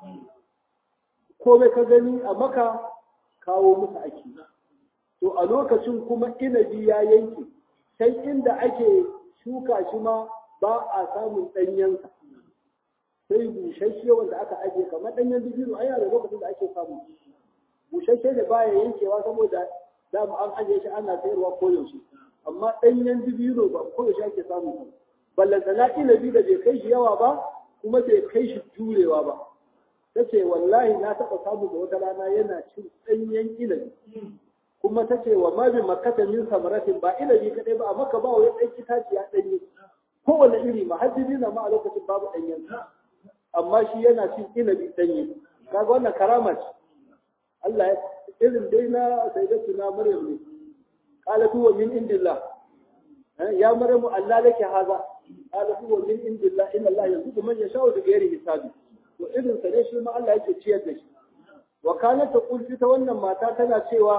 komai ka gani a maka kawo musu ake to a lokacin kuma inabi ya yanke sai inda ake shuka shi ma ba a samun ɗanyensa sai bushashe wanda aka ajiye kamar ɗanyen dubino ai da lokacin da ake samu bushashe da baya yankewa saboda dama an ajiye shi ana sayarwa koyaushe amma ɗanyen dubino ba koyaushe ake samu ballantana inabi da bai kai shi yawa ba kuma bai kai shi jurewa ba ta ce wallahi na taɓa samu da wata rana yana cin ɗanyen inabi kuma ta ce wa mabi makata min samaratin ba inabi kadai ba amma ka ba wa ɗan itaciya ɗanye kowane iri ma har na ma a lokacin babu ɗanyen amma shi yana cin inabi ɗanye kaga wannan karama ce Allah ya irin dai na sayyidatu na Maryam ne qalat huwa min indillah ya Maryam Allah laki haza qalat huwa min indillah inna Allah yarzuqu man yasha'u bi ghairi hisabi to irin sa ne shi ma Allah yake ciyar da shi wa kanat taqul ta wannan mata tana cewa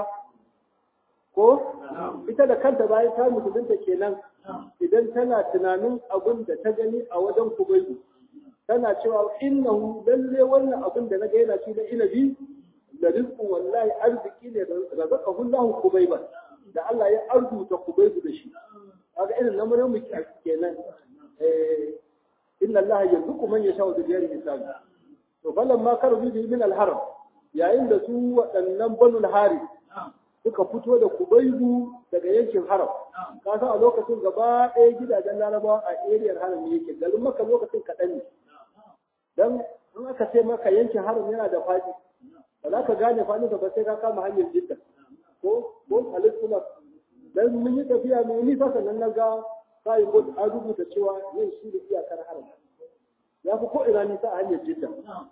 ko ita da kanta bayan ta mutunta kenan idan tana tunanin abin da ta gani a wajen kubaibu tana cewa innahu lalle wannan abin da naga yana ci da inabi da rizqu wallahi arziki ne razaqahu Allahu kubaiban da Allah ya arzuta kubaibu da shi kaga irin lamarin mu kenan eh inna Allah yarzuqu man yasha'u bi ghairi hisab to falamma karu bi min al-haram yayin da su waɗannan banul hari suka fito da kubaibu daga yankin haram ka san a lokacin gaba ɗaya gidajen larabawa a eriyar haram yake garin maka lokacin kaɗan ne dan in aka ce maka yankin haram yana da faɗi ba za ka gane faɗin ba sai ka kama hanyar jidda ko ko alisuna dan mun yi tafiya mai nisa sannan na ga sai ko an rubuta cewa yin shi da iyakar haram ya fi ko ina nisa a hanyar jidda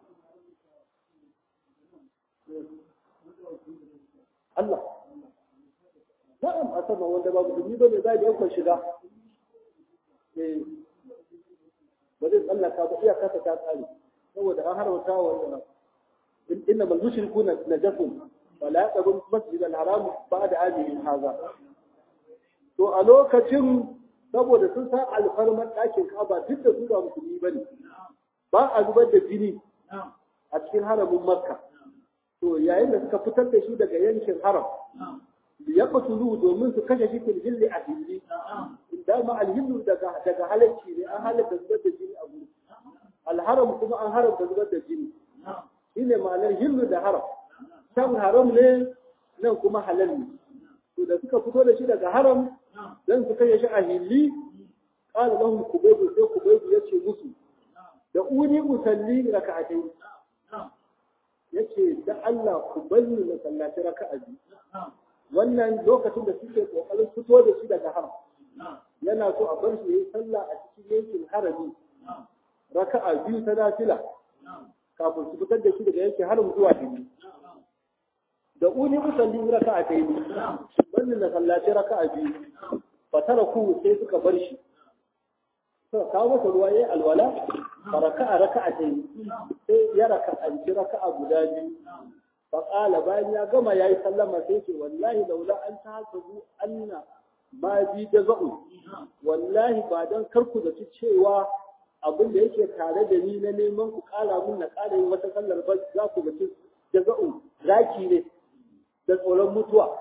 Allah na'am a sama wanda babu dumi ba ne za a yankon shiga eh ba zai tsallaka ba iya kasa ta tsare saboda an haramta wa wanda inna mal mushrikuna najasun wala yaqrabu masjid al haram ba'da amihim hadha to a lokacin saboda sun san alfarman ɗakin Ka'aba duk da su ba musulmi bane ba a zubar da jini a cikin haramin Makka to yayin da suka fitar da shi daga yankin haram ya qatulu domin su kashe shi fil hilli a hilli dama alhillu daga daga halacci ne an halatta zubar da jini a gurin alharam kuma an haramta zubar da jini shine ma'anar hillu da haram can haram ne nan kuma halal ne to da suka fito da shi daga haram dan su kashe shi a hilli qala lahum kubaybu sai kubaybu yace musu da uni usalli raka'atai yace da Allah ku bari na sallaci raka'a biyu wannan lokacin da suke kokarin fito da shi daga haram yana so a bar shi yayi sallah a cikin yankin harami raka'a biyu ta nafila kafin su fitar da shi daga yanke harin zuwa biyu da uni musalli raka'a ta yi wannan na sallaci raka'a biyu fatara ku sai suka bar shi suka kawo masa ruwa yayi alwala fa raka'a raka'a ta yi sai ya raka'anci raka'a guda biyu fa qala bayan ya gama yayi sallama sai ce wallahi laula an tahasabu anna ma bi jaza'u wallahi ba dan karku da cewa abin da yake tare da ni na neman ku kara mun na kara yin wata sallar ba za ku ga jaza'u zaki ne da tsoron mutuwa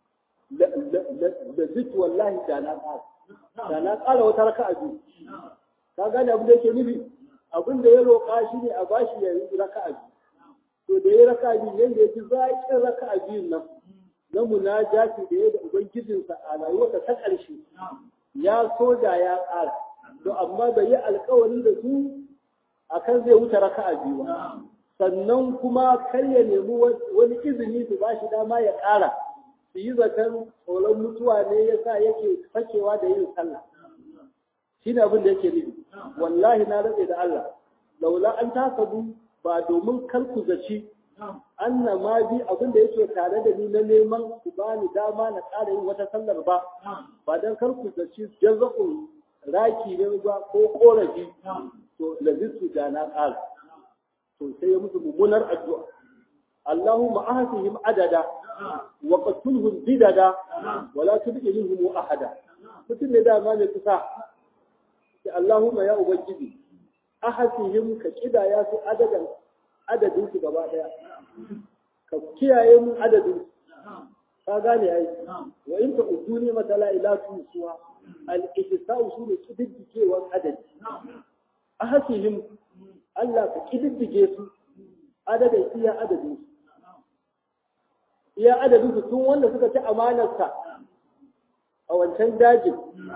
da zitu wallahi da na ƙara da na ƙara wata raka a biyu ka gane abin da yake nufi abin da ya roƙa shi ne a bashi ya yi raka a biyu to da ya raka a biyu yadda ya ji zaƙin raka a biyun nan na munajati da ya da ubangijinsa a rayuwarsa ta ƙarshe ya so da ya ƙara to amma bai yi alƙawari da su akan zai wuce raka a biyu ba sannan kuma kar ya nemi wani izini su ba shi dama ya ƙara su yi zaton tsoron mutuwa ne ya sa yake fakewa da yin sallah shi ne abin da yake nufi wallahi na rantse da Allah laula an tasabu ba domin kar ku zaci anna ma bi abin da yake tare da ni na neman ku bani dama na ƙara yin wata sallar ba ba dan kar ku zaci jazaa'un raki ne ba ko korafi to lazitu da na ƙara to sai ya musu mummunar addu'a Allahumma ahsihim adada wa qatulhum bidada wa la tubqi minhum ahada mutum ne dama ne kusa da Allahumma ya ubangiji ahsihim ka kidaya su adadan adadin su gaba daya ka kiyaye mun adadin ka gane ai wa in ta uduni mata la ilaha tusuha al ihsa'u shine kididdigewar adadi ahsihim Allah ka kididdige su adadin iya adadin su iya adadin su tun wanda suka ci amanarsa a wancan dajin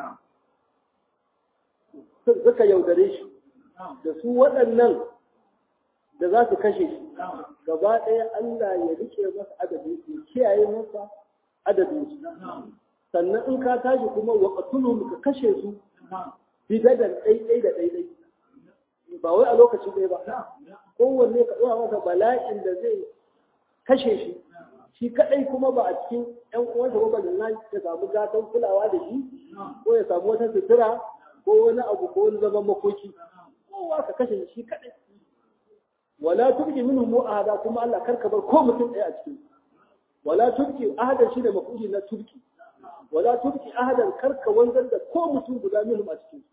suka yaudare shi da su waɗannan da za su kashe shi gaba ɗaya Allah ya rike masa adadin su kiyaye masa adadin su sannan in ka tashi kuma wa qatuluhum ka kashe su bidadan ɗaiɗai da ɗaiɗai ba wai a lokaci ɗaya ba kowanne ka ɗora masa bala'in da zai kashe shi shi kaɗai kuma ba a cikin ƴan uwansa ba balina ya samu gatan kulawa da shi ko ya samu wata sutura ko wani abu ko wani zaman makoki kowa ka kashe shi kaɗai wala tubqi minhum ahada kuma Allah karka bar ko mutum ɗaya a cikin wala tubqi ahadan shi da mafuli na tubqi wala tubqi ahadan karka wanzar da ko mutum guda minhum a cikin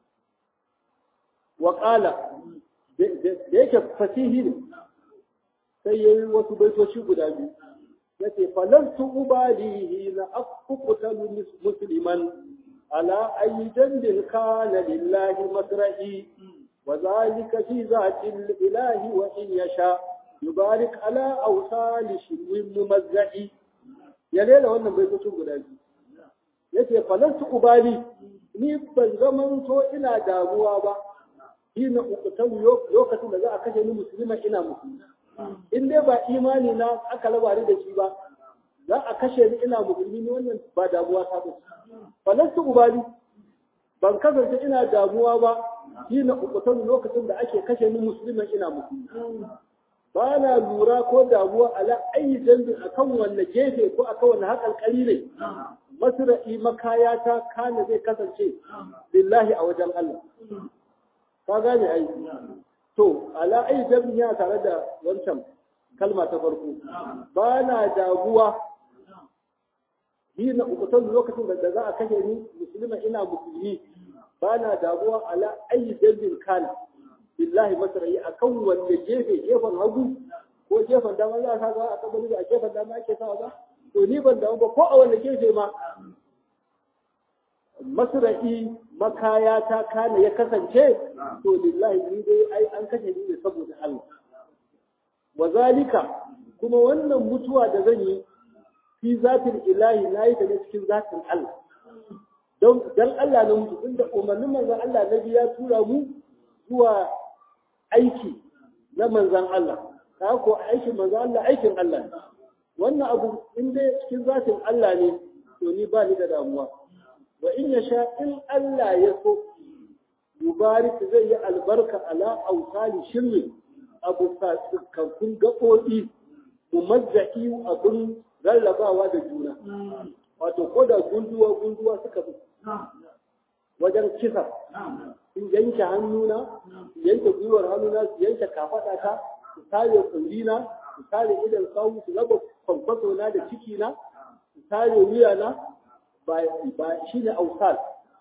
wa qala da yake fasihi ne sai yayi wasu baitoci guda biyu yace falantu ubalihi la aqutalu musliman ala ayi jandin kana lillahi masra'i وذلك في ذات الإله وإن يشاء يبارك على أوصال شنو ممزع يا ليلة wannan bai fito guda biyu yace falantu ubali ni ban zaman to ina damuwa ba ina ukutan lokacin da za a kashe ni musulma ina musulmi in dai ba imani na aka raba ni da shi ba za a kashe ni ina musulmi ni wannan ba damuwa ta ba falantu ubali ban kasance ina damuwa ba shi na ukutan lokacin da ake kashe ni musulman ina musulmi ba na lura ko damuwa ala ayi dambin akan wanne gefe ko akan wanne haƙalƙali ne masra'i makaya ta kana zai kasance lillahi a wajen Allah ka gane ai to ala ayi dambin ya tare da wancan kalma ta farko ba na damuwa hina ukutan lokacin da za a kashe ni musulma ina musulmi ba na damuwa ala ayi dambin kana billahi masra'i akan wanne gefe gefen hagu ko gefen dama za a sa a kabari a gefen dama ake sa ba to ni ban damu ba ko a wanne gefe ma masra'i makaya ta kana ya kasance to lillahi ni dai ai an kashe ni ne saboda Allah wa zalika kuma wannan mutuwa da zan yi fi zatin ilahi na yi ta ne cikin zatin Allah don dan Allah na mutu inda umarnin manzon Allah na biya tura mu zuwa aiki na manzon Allah ka ko aikin manzon Allah aikin Allah ne wannan abu in dai cikin zatin Allah ne to ni ba ni da damuwa wa in ya sha in Allah ya so yubarik zai yi albarka ala autali shirri abu kankun gaɓoɓi mumazzaki abin rarrabawa da juna wato ko da gunduwa gunduwa suka fi wajen kisa su yanke hannuna su yanke gwiwar hannuna su yanke kafaɗata su tare kullina su tare idan sawu su raba kwankwaso na da ciki na su tare wuya na ba shi ne ausal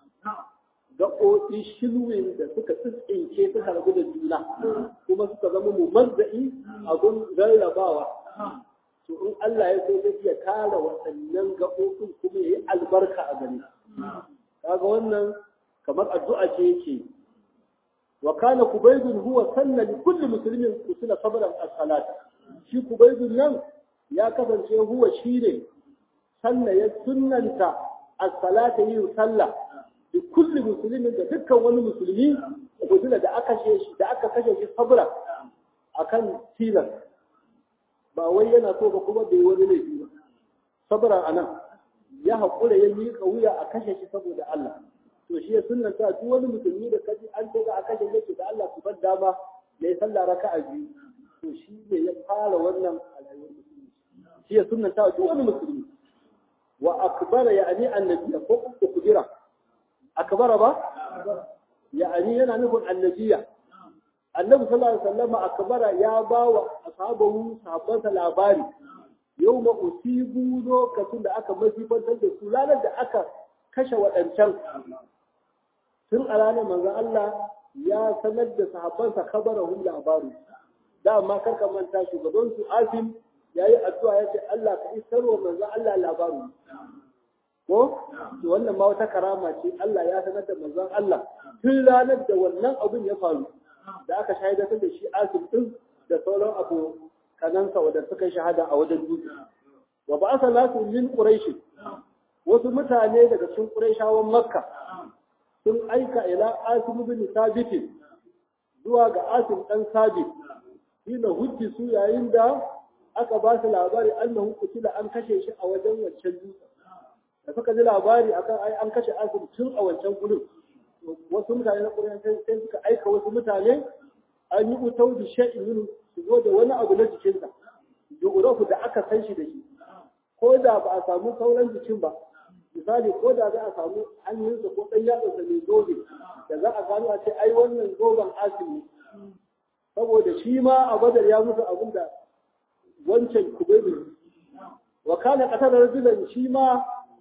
gaɓoɓi shilwin da suka tsintsinke suka rabu da juna kuma suka zama mu mazza'i abun rarrabawa to in Allah ya so zai iya kare waɗannan gaɓoɓin kuma ya yi albarka a gare kaga wannan kamar addu'a ce yake wa kana kubaydun huwa sanna li kulli muslimin kusila sabran as-salat shi kubaydun nan ya kasance huwa shine sanna ya sunnanta as-salata yin sallah li kulli muslimin da dukkan wani musulmi kusila da aka kashe shi da aka kashe shi sabra akan tilas ba wai yana so ba kuma bai wani laifi ba sabra anan ya haƙura ya miƙa wuya a kashe shi saboda Allah to shi ya sunnanta duk wani musulmi da kaji an ce za a kashe yake da Allah su bar dama ya yi sallah raka'a biyu to shi ne ya fara wannan a rayuwar musulmi shi ya sunnanta duk wani musulmi wa akbara ya ani annabi ko kudira akbara ba ya ani yana nufin annabiya annabi sallallahu alaihi wasallam akbara ya ba wa ashabahu sahabbansa labari yau ma usibu lokacin da aka masifantar da su ranar da aka kashe waɗancan tun a ranar manzon Allah ya sanar da sahabbansa kabarahun labaru dama karka manta shugaban su Asim ya yi addu'a ya ce Allah ka isar wa manzon Allah labaru ko to wannan ma wata karama ce Allah ya sanar da manzon Allah tun ranar da wannan abin ya faru da aka shaidatar da shi Asim din da sauran abu kanansa wadda suka shahada a wajen dutse wa ba sa lasu min quraish wasu mutane daga cikin quraishawan makka sun aika ila asim bin sabit zuwa ga asim dan sabit ina hujji su yayin da aka ba su labari annahu kutila an kashe shi a wajen wancan dutse da suka ji labari akan ai an kashe asim tun a wancan gurin wasu mutane na quraish sai suka aika wasu mutane an yi utau da shay'in su zo da wani abu na jikinsa ju'urafu da aka san shi da shi ko da ba a samu sauran jikin ba misali ko da za a samu hannunsa ko ɗan yatsansa mai zobe da za a gano a ce ai wannan zoben asim ne saboda shi ma a badar ya musu abin da wancan kubaibu wa kana qatar rajulan shi ma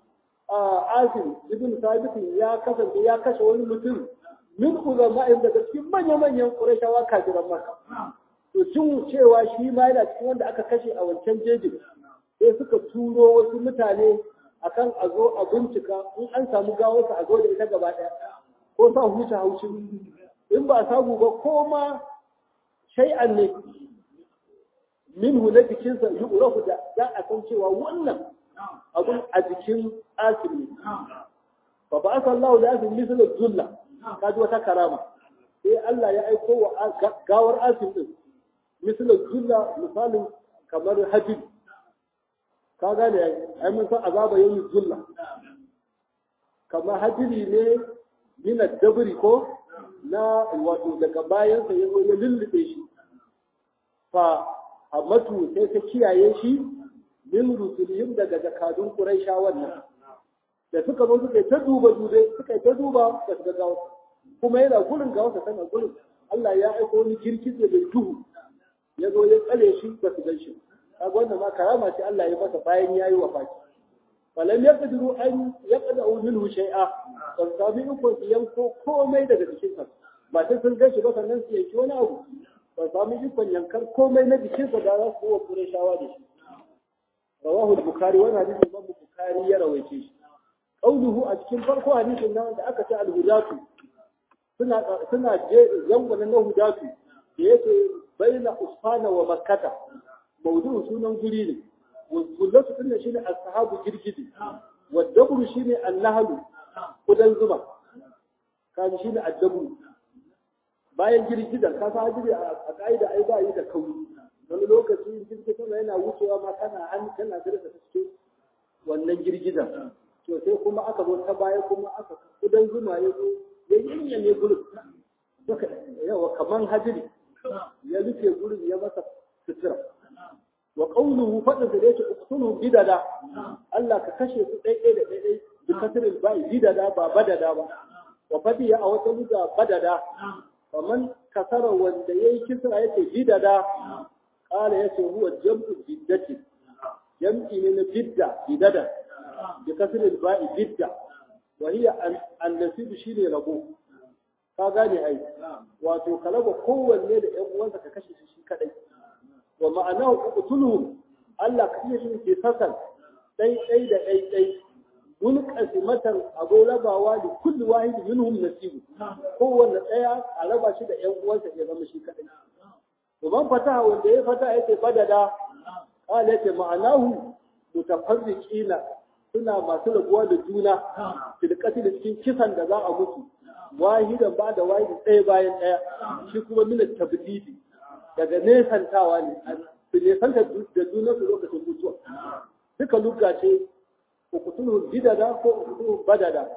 asim ibn sabit ya kasance ya kashe wani mutum min ulama'in daga cikin manya-manyan qurayshawa kafiran makka to cin cewa shi ma yana cikin wanda aka kashe a wancan jejin sai suka turo wasu mutane akan a zo a bincika in an samu gawarsa a zo da ita gaba ɗaya ko sa huta haushin in ba samu ba ko ma shay'an ne minhu na jikinsa yi urahu da za a san cewa wannan abun a jikin asiri fa ba asa Allah da asin misalar zulla kaji wata karama sai Allah ya aiko wa gawar asin din misalar zulla misalin kamar hadid ka gane ai mun san azaba yayin zulla kamar hadiri ne min dabri ko na wato daga bayan sa yazo ya lullube shi fa amatu sai ta kiyaye shi min rusulihim daga zakadun quraisha wannan da suka zo suka ta duba dube suka ta duba da suka gawo kuma yana gurin gawo sa tana gurin Allah ya aiko wani girgize da duhu ya zo ya tsare shi ba su gan shi kaga wannan ma karama ce Allah ya masa bayan yayi wafati falam yaqdiru an yaqda'u minhu shay'a ban sami iko su yanko komai daga jikin sa ba sai sun gan shi ba sannan su yanki wani abu ban sami ikon yankar komai na jikin sa da za su wa Qurayshawa da shi rawahu al-bukhari wannan hadisin Imam Bukhari ya rawaice shi qauluhu a cikin farko hadisin nan da aka ce al-hudatu suna suna je zangon na hudatu da yake baina usfana wa makkata maudu'u sunan guri ne gullatu din shine ashabu girgidi wa dabru shine annahlu kudan zuma kaji shine addabru bayan girgidan ka sa hadiri a kaida ai ba yi da kauri wani lokaci girgidan yana wucewa ma kana an kana dirka ta cikin wannan girgidan to sai kuma aka zo ta baya kuma aka kudan zuma ya zo ya yinya ne gurin yawa kaman hajiri ya rufe gurin ya masa sutura wa qawluhu fadin da yake uqtulu bidada Allah ka kashe su ɗaiɗai da ɗaiɗai bi kasril ba'i bidada ba badada ba wa fadiya a wata luga badada faman kasara wanda yayi kisra yake bidada qala yace huwa jam'u biddati jam'i ne na bidda bidada bi kasril ba'i bidda wa hiya an-nasib shine rabo ka gane ai wato kalaba kowanne da ƴan uwansa ka kashe shi kadai wa ma'anahu uqtuluhum Allah ka iya shi ke sasan dai dai da dai dai munqasimatan abu rabawa da kulli wahid minhum nasibu kowanne daya a raba shi da ƴan uwansa ya zama shi kadai to ban fataha wanda ya fata yake fadada qala yake ma'anahu mutafarriqina suna masu rabuwa da juna filkati da cikin kisan da za a mutu wahidan ba da wahidi ɗaya bayan ɗaya shi kuma mina tabdidi daga nesantawa ne su nesanta da juna su lokacin mutuwa duka luka ce ukutulhum bidada ko ukutulhum badada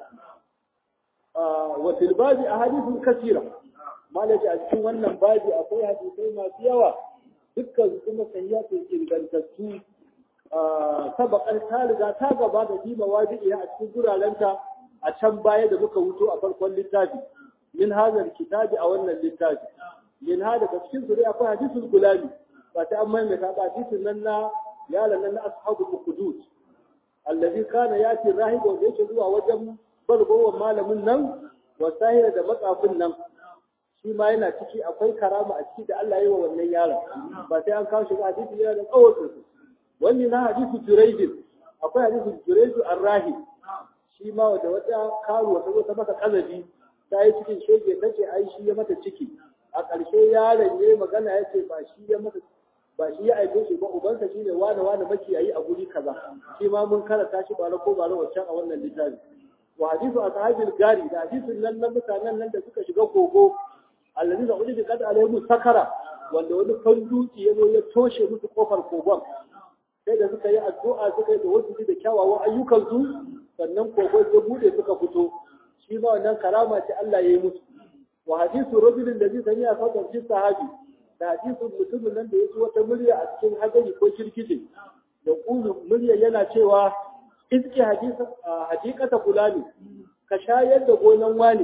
wa fil babi ahadithun kasira malaji a cikin wannan babi akwai hadisai masu yawa dukkan kuma sahihatun ingantattu sabakar ta riga ta gaba da fi mawadi'i a cikin gurarenta a can baya da muka wuto a farkon littafi min hazar kitabi a wannan littafi min ha daga cikin su dai akwai hadisul gulami ba ta an maimaita ba hadisin nan na yalan nan na ashabul ukhdud allazi kana yati rahib wanda yake zuwa wajen balgowar malamin nan wa sahira da matsafin nan shi ma yana ciki akwai karama a ciki da Allah ya yi wa wannan yaron ba sai an kawo shi ba hadisi yana da tsawon sosai wani na hadisu juraidin akwai hadisu juraidu arrahi shi ma wata wata karuwa ta zo ta masa kazabi ta yi cikin shege ta ce ai shi ya mata ciki a ƙarshe yaron ya yi magana ya ce ba shi ya mata ba shi ya aike shi ba ubansa shi ne wane wane makiyayi a guri kaza shi ma mun karanta shi bara ko bara wancan a wannan littafi wa hadisu ashabil gari da hadisin nan na mutanen nan da suka shiga kogo allazi da ulil qad alayhi sakara wanda wani kan dutse ya zo ya toshe musu kofar kogon sai da suka yi addu'a suka yi da wasu da kyawawan ayyukansu sannan kogon ya bude suka fito shi ma wannan karama ce Allah ya yi musu wa hadisu rajulin da zai sani a sautan fi sahabi da hadisu mutumin nan da ya ci wata murya a cikin hadari ko kirkije da kulu murya yana cewa iski hakikata fulani ka shayar da gonan wani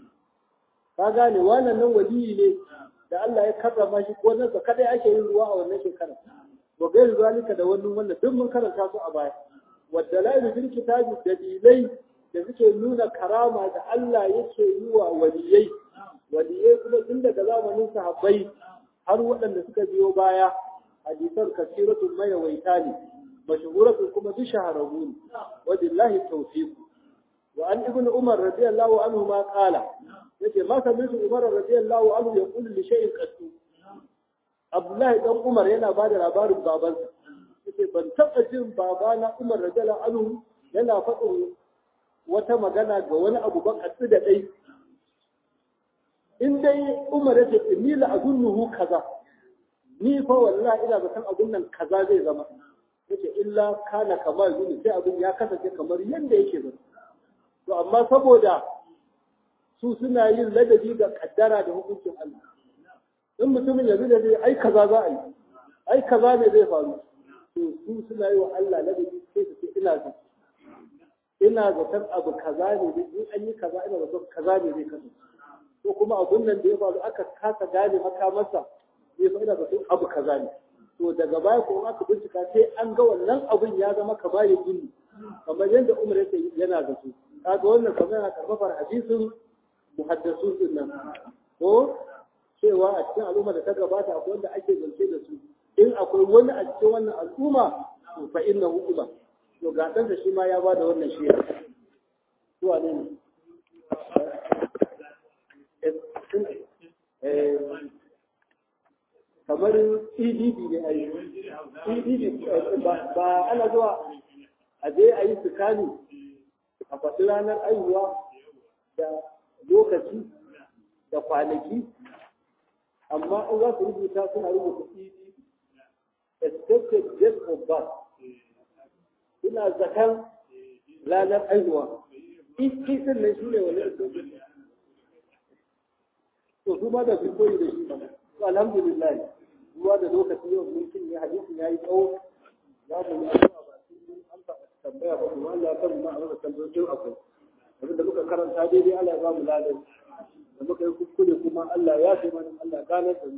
ka gane wannan nan waliyi ne da Allah ya karrama shi gonarsa kadai ake yin ruwa a wannan shekarar wa gairi zalika da wannan wannan duk mun karanta su a baya wadda la fil kitabi dalilai da suke nuna karama da Allah yake yi wa waliyai waliyai kuma tun daga zamanin sahabbai har waɗanda suka biyo baya hadisan kasiratun mayawaita ne mashhuratun kuma bi shahararru ne wa billahi tawfiq wa an ibnu umar radiyallahu anhu ma qala yace ma sami'tu umar radiyallahu anhu yaqulu li shay'in qattu Abdullahi dan Umar yana ba da labarin babansa. Yace ban taɓa jin babana Umar radiyallahu anhu yana faɗin wata magana ga wani abu ba katsi da ɗai. In dai Umar yace inni la azunnuhu kaza. Ni fa wallahi ina zaton abun nan kaza zai zama. Yace illa kana kamar yuni sai abun ya kasance kamar yanda yake zama. To amma saboda su suna yin ladabi ga kaddara da hukuncin Allah. in mutumin yanzu da zai ai kaza za a yi ai kaza ne zai faru to su suna yi wa Allah ladabi sai su ce ina zaton ina zaton abu kaza ne in an yi kaza ina zaton kaza ne zai kasance ko kuma abun nan da ya faru aka kasa gane makamarsa zai fa ina zaton abu kaza ne to daga baya ko aka bincika sai an ga wannan abun ya zama kamar ya gini kamar yadda Umar yake yana zato kaga wannan kamar yana karfafar hadisin muhaddasun din nan ko cewa a cikin al'umma da ta gabata akwai wanda ake zance da su in akwai wani a cikin wannan al'umma to fa inna hukuma to ga dan shi ma ya bada wannan shi to wane ne eh kamar EDD ne ai EDD ba ana zuwa a je a yi sukani a faɗi ranar aihuwa da lokaci da kwanaki amma in za su rubuta suna rubuta ED expected date of birth suna zakan ranar aihuwa ikin nan shi ne wani to su ma da su koyi da shi ba to alhamdulillah ruwa da lokaci yau mun kin ne hadisin yayi tsawo za mu yi addu'a ba sai an tambaya ba kuma Allah ya kan ma a tambayoyin akwai abin da muka karanta daidai Allah ya ba mu ladan da muka yi kuskure kuma Allah ya fi mana Allah ya gane da mu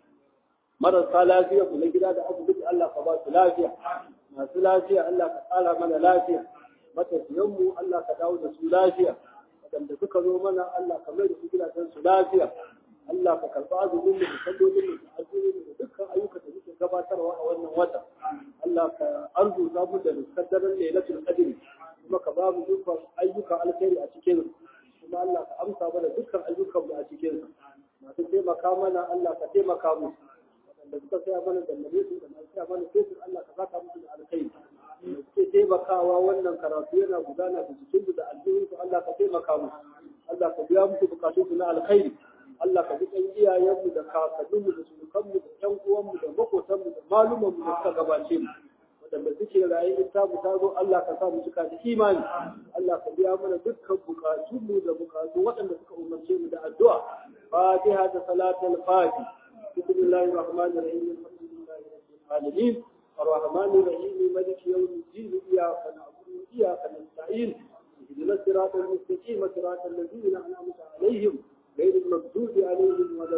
marasa lafiya mu na gida da asibiti Allah ka ba su lafiya masu lafiya Allah ka tsara mana lafiya matafiyan mu Allah ka dawo da su lafiya waɗanda suka zo mana Allah ka mai da su gidajen su lafiya Allah ka karɓi azumin mu da sallolin mu da azumin mu da dukkan ayyukan da muke gabatarwa a wannan wata Allah ka arzuta mu da muskaddarin lailatul qadr kuma ka ba mu dukkan ayyukan alkhairi a cikin kuma Allah ka amsa mana dukkan ayyukan mu a cikin masu taimaka mana Allah ka taimaka mu waɗanda suka saya mana da nabi su da masu saya mana sai Allah ka saka musu da alkhairi da suke taimakawa wannan karatu yana gudana da cikin da aljihun su Allah ka taimaka mu Allah ka biya musu bukatun su na alkhairi Allah ka ji kan iyayenmu da kakanninmu da surukanmu da ƴan uwanmu da makotanmu da malumanmu da suka gabace mu waɗanda suke raye in ta mu ta zo Allah ka sa mu cika da imani Allah ka biya mana dukkan bukatunmu da bukatu waɗanda suka umarce mu da addu'a Fatiha da salatul Fati bismillahir rahmanir rahim alhamdulillahi rabbil alamin الرحمن الرحيم مالك يوم الدين إياك نعبد وإياك نستعين اهدنا الصراط المستقيم صراط الذين أنعمت عليهم غير المغضوب عليهم ولا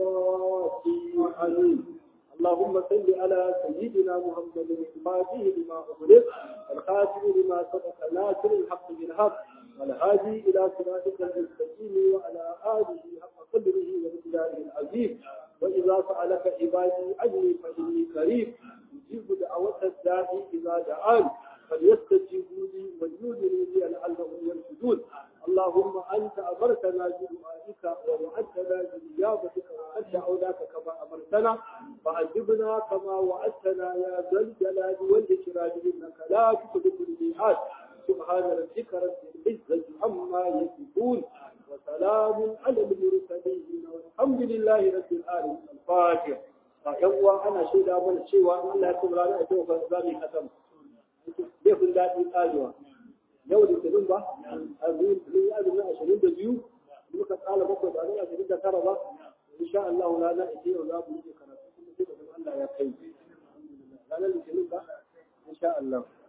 الضالين آمين اللهم صل على سيدنا محمد الفاتح لما أغلق الخاتم لما سبق ناصر الحق بالحق والهادي إلى صراطك المستقيم وعلى آله حق قدره ومقداره العظيم وإذا سألك عبادي عني فإني قريب يجيب دعوة الداعي إذا دعان فليستجيبوا لي وليؤمنوا بي لعلهم يرشدون اللهم أنت أمرتنا بدعائك ووعدتنا بإجابتك وقد دعوناك كما أمرتنا فأجبنا كما وعدتنا يا ذا الجلال والإكرام إنك لا تخلف الميعاد سبحان ربك رب العزة عما يصفون وسلام على المرسلين والحمد لله رب العالمين الفاتحة يوم أنا شيدا من شيء الله يكون لنا أجوب الزامي ختم bai kun daɗi ƙarewa yau da tunin ba a zuwa tunin ya zama ashirin da biyu muka tsala bakwai ba zai ashirin da tara ba insha Allah rana ita yau za mu yi karatu kuma sai da Allah ya kai ranar litinin ba insha Allah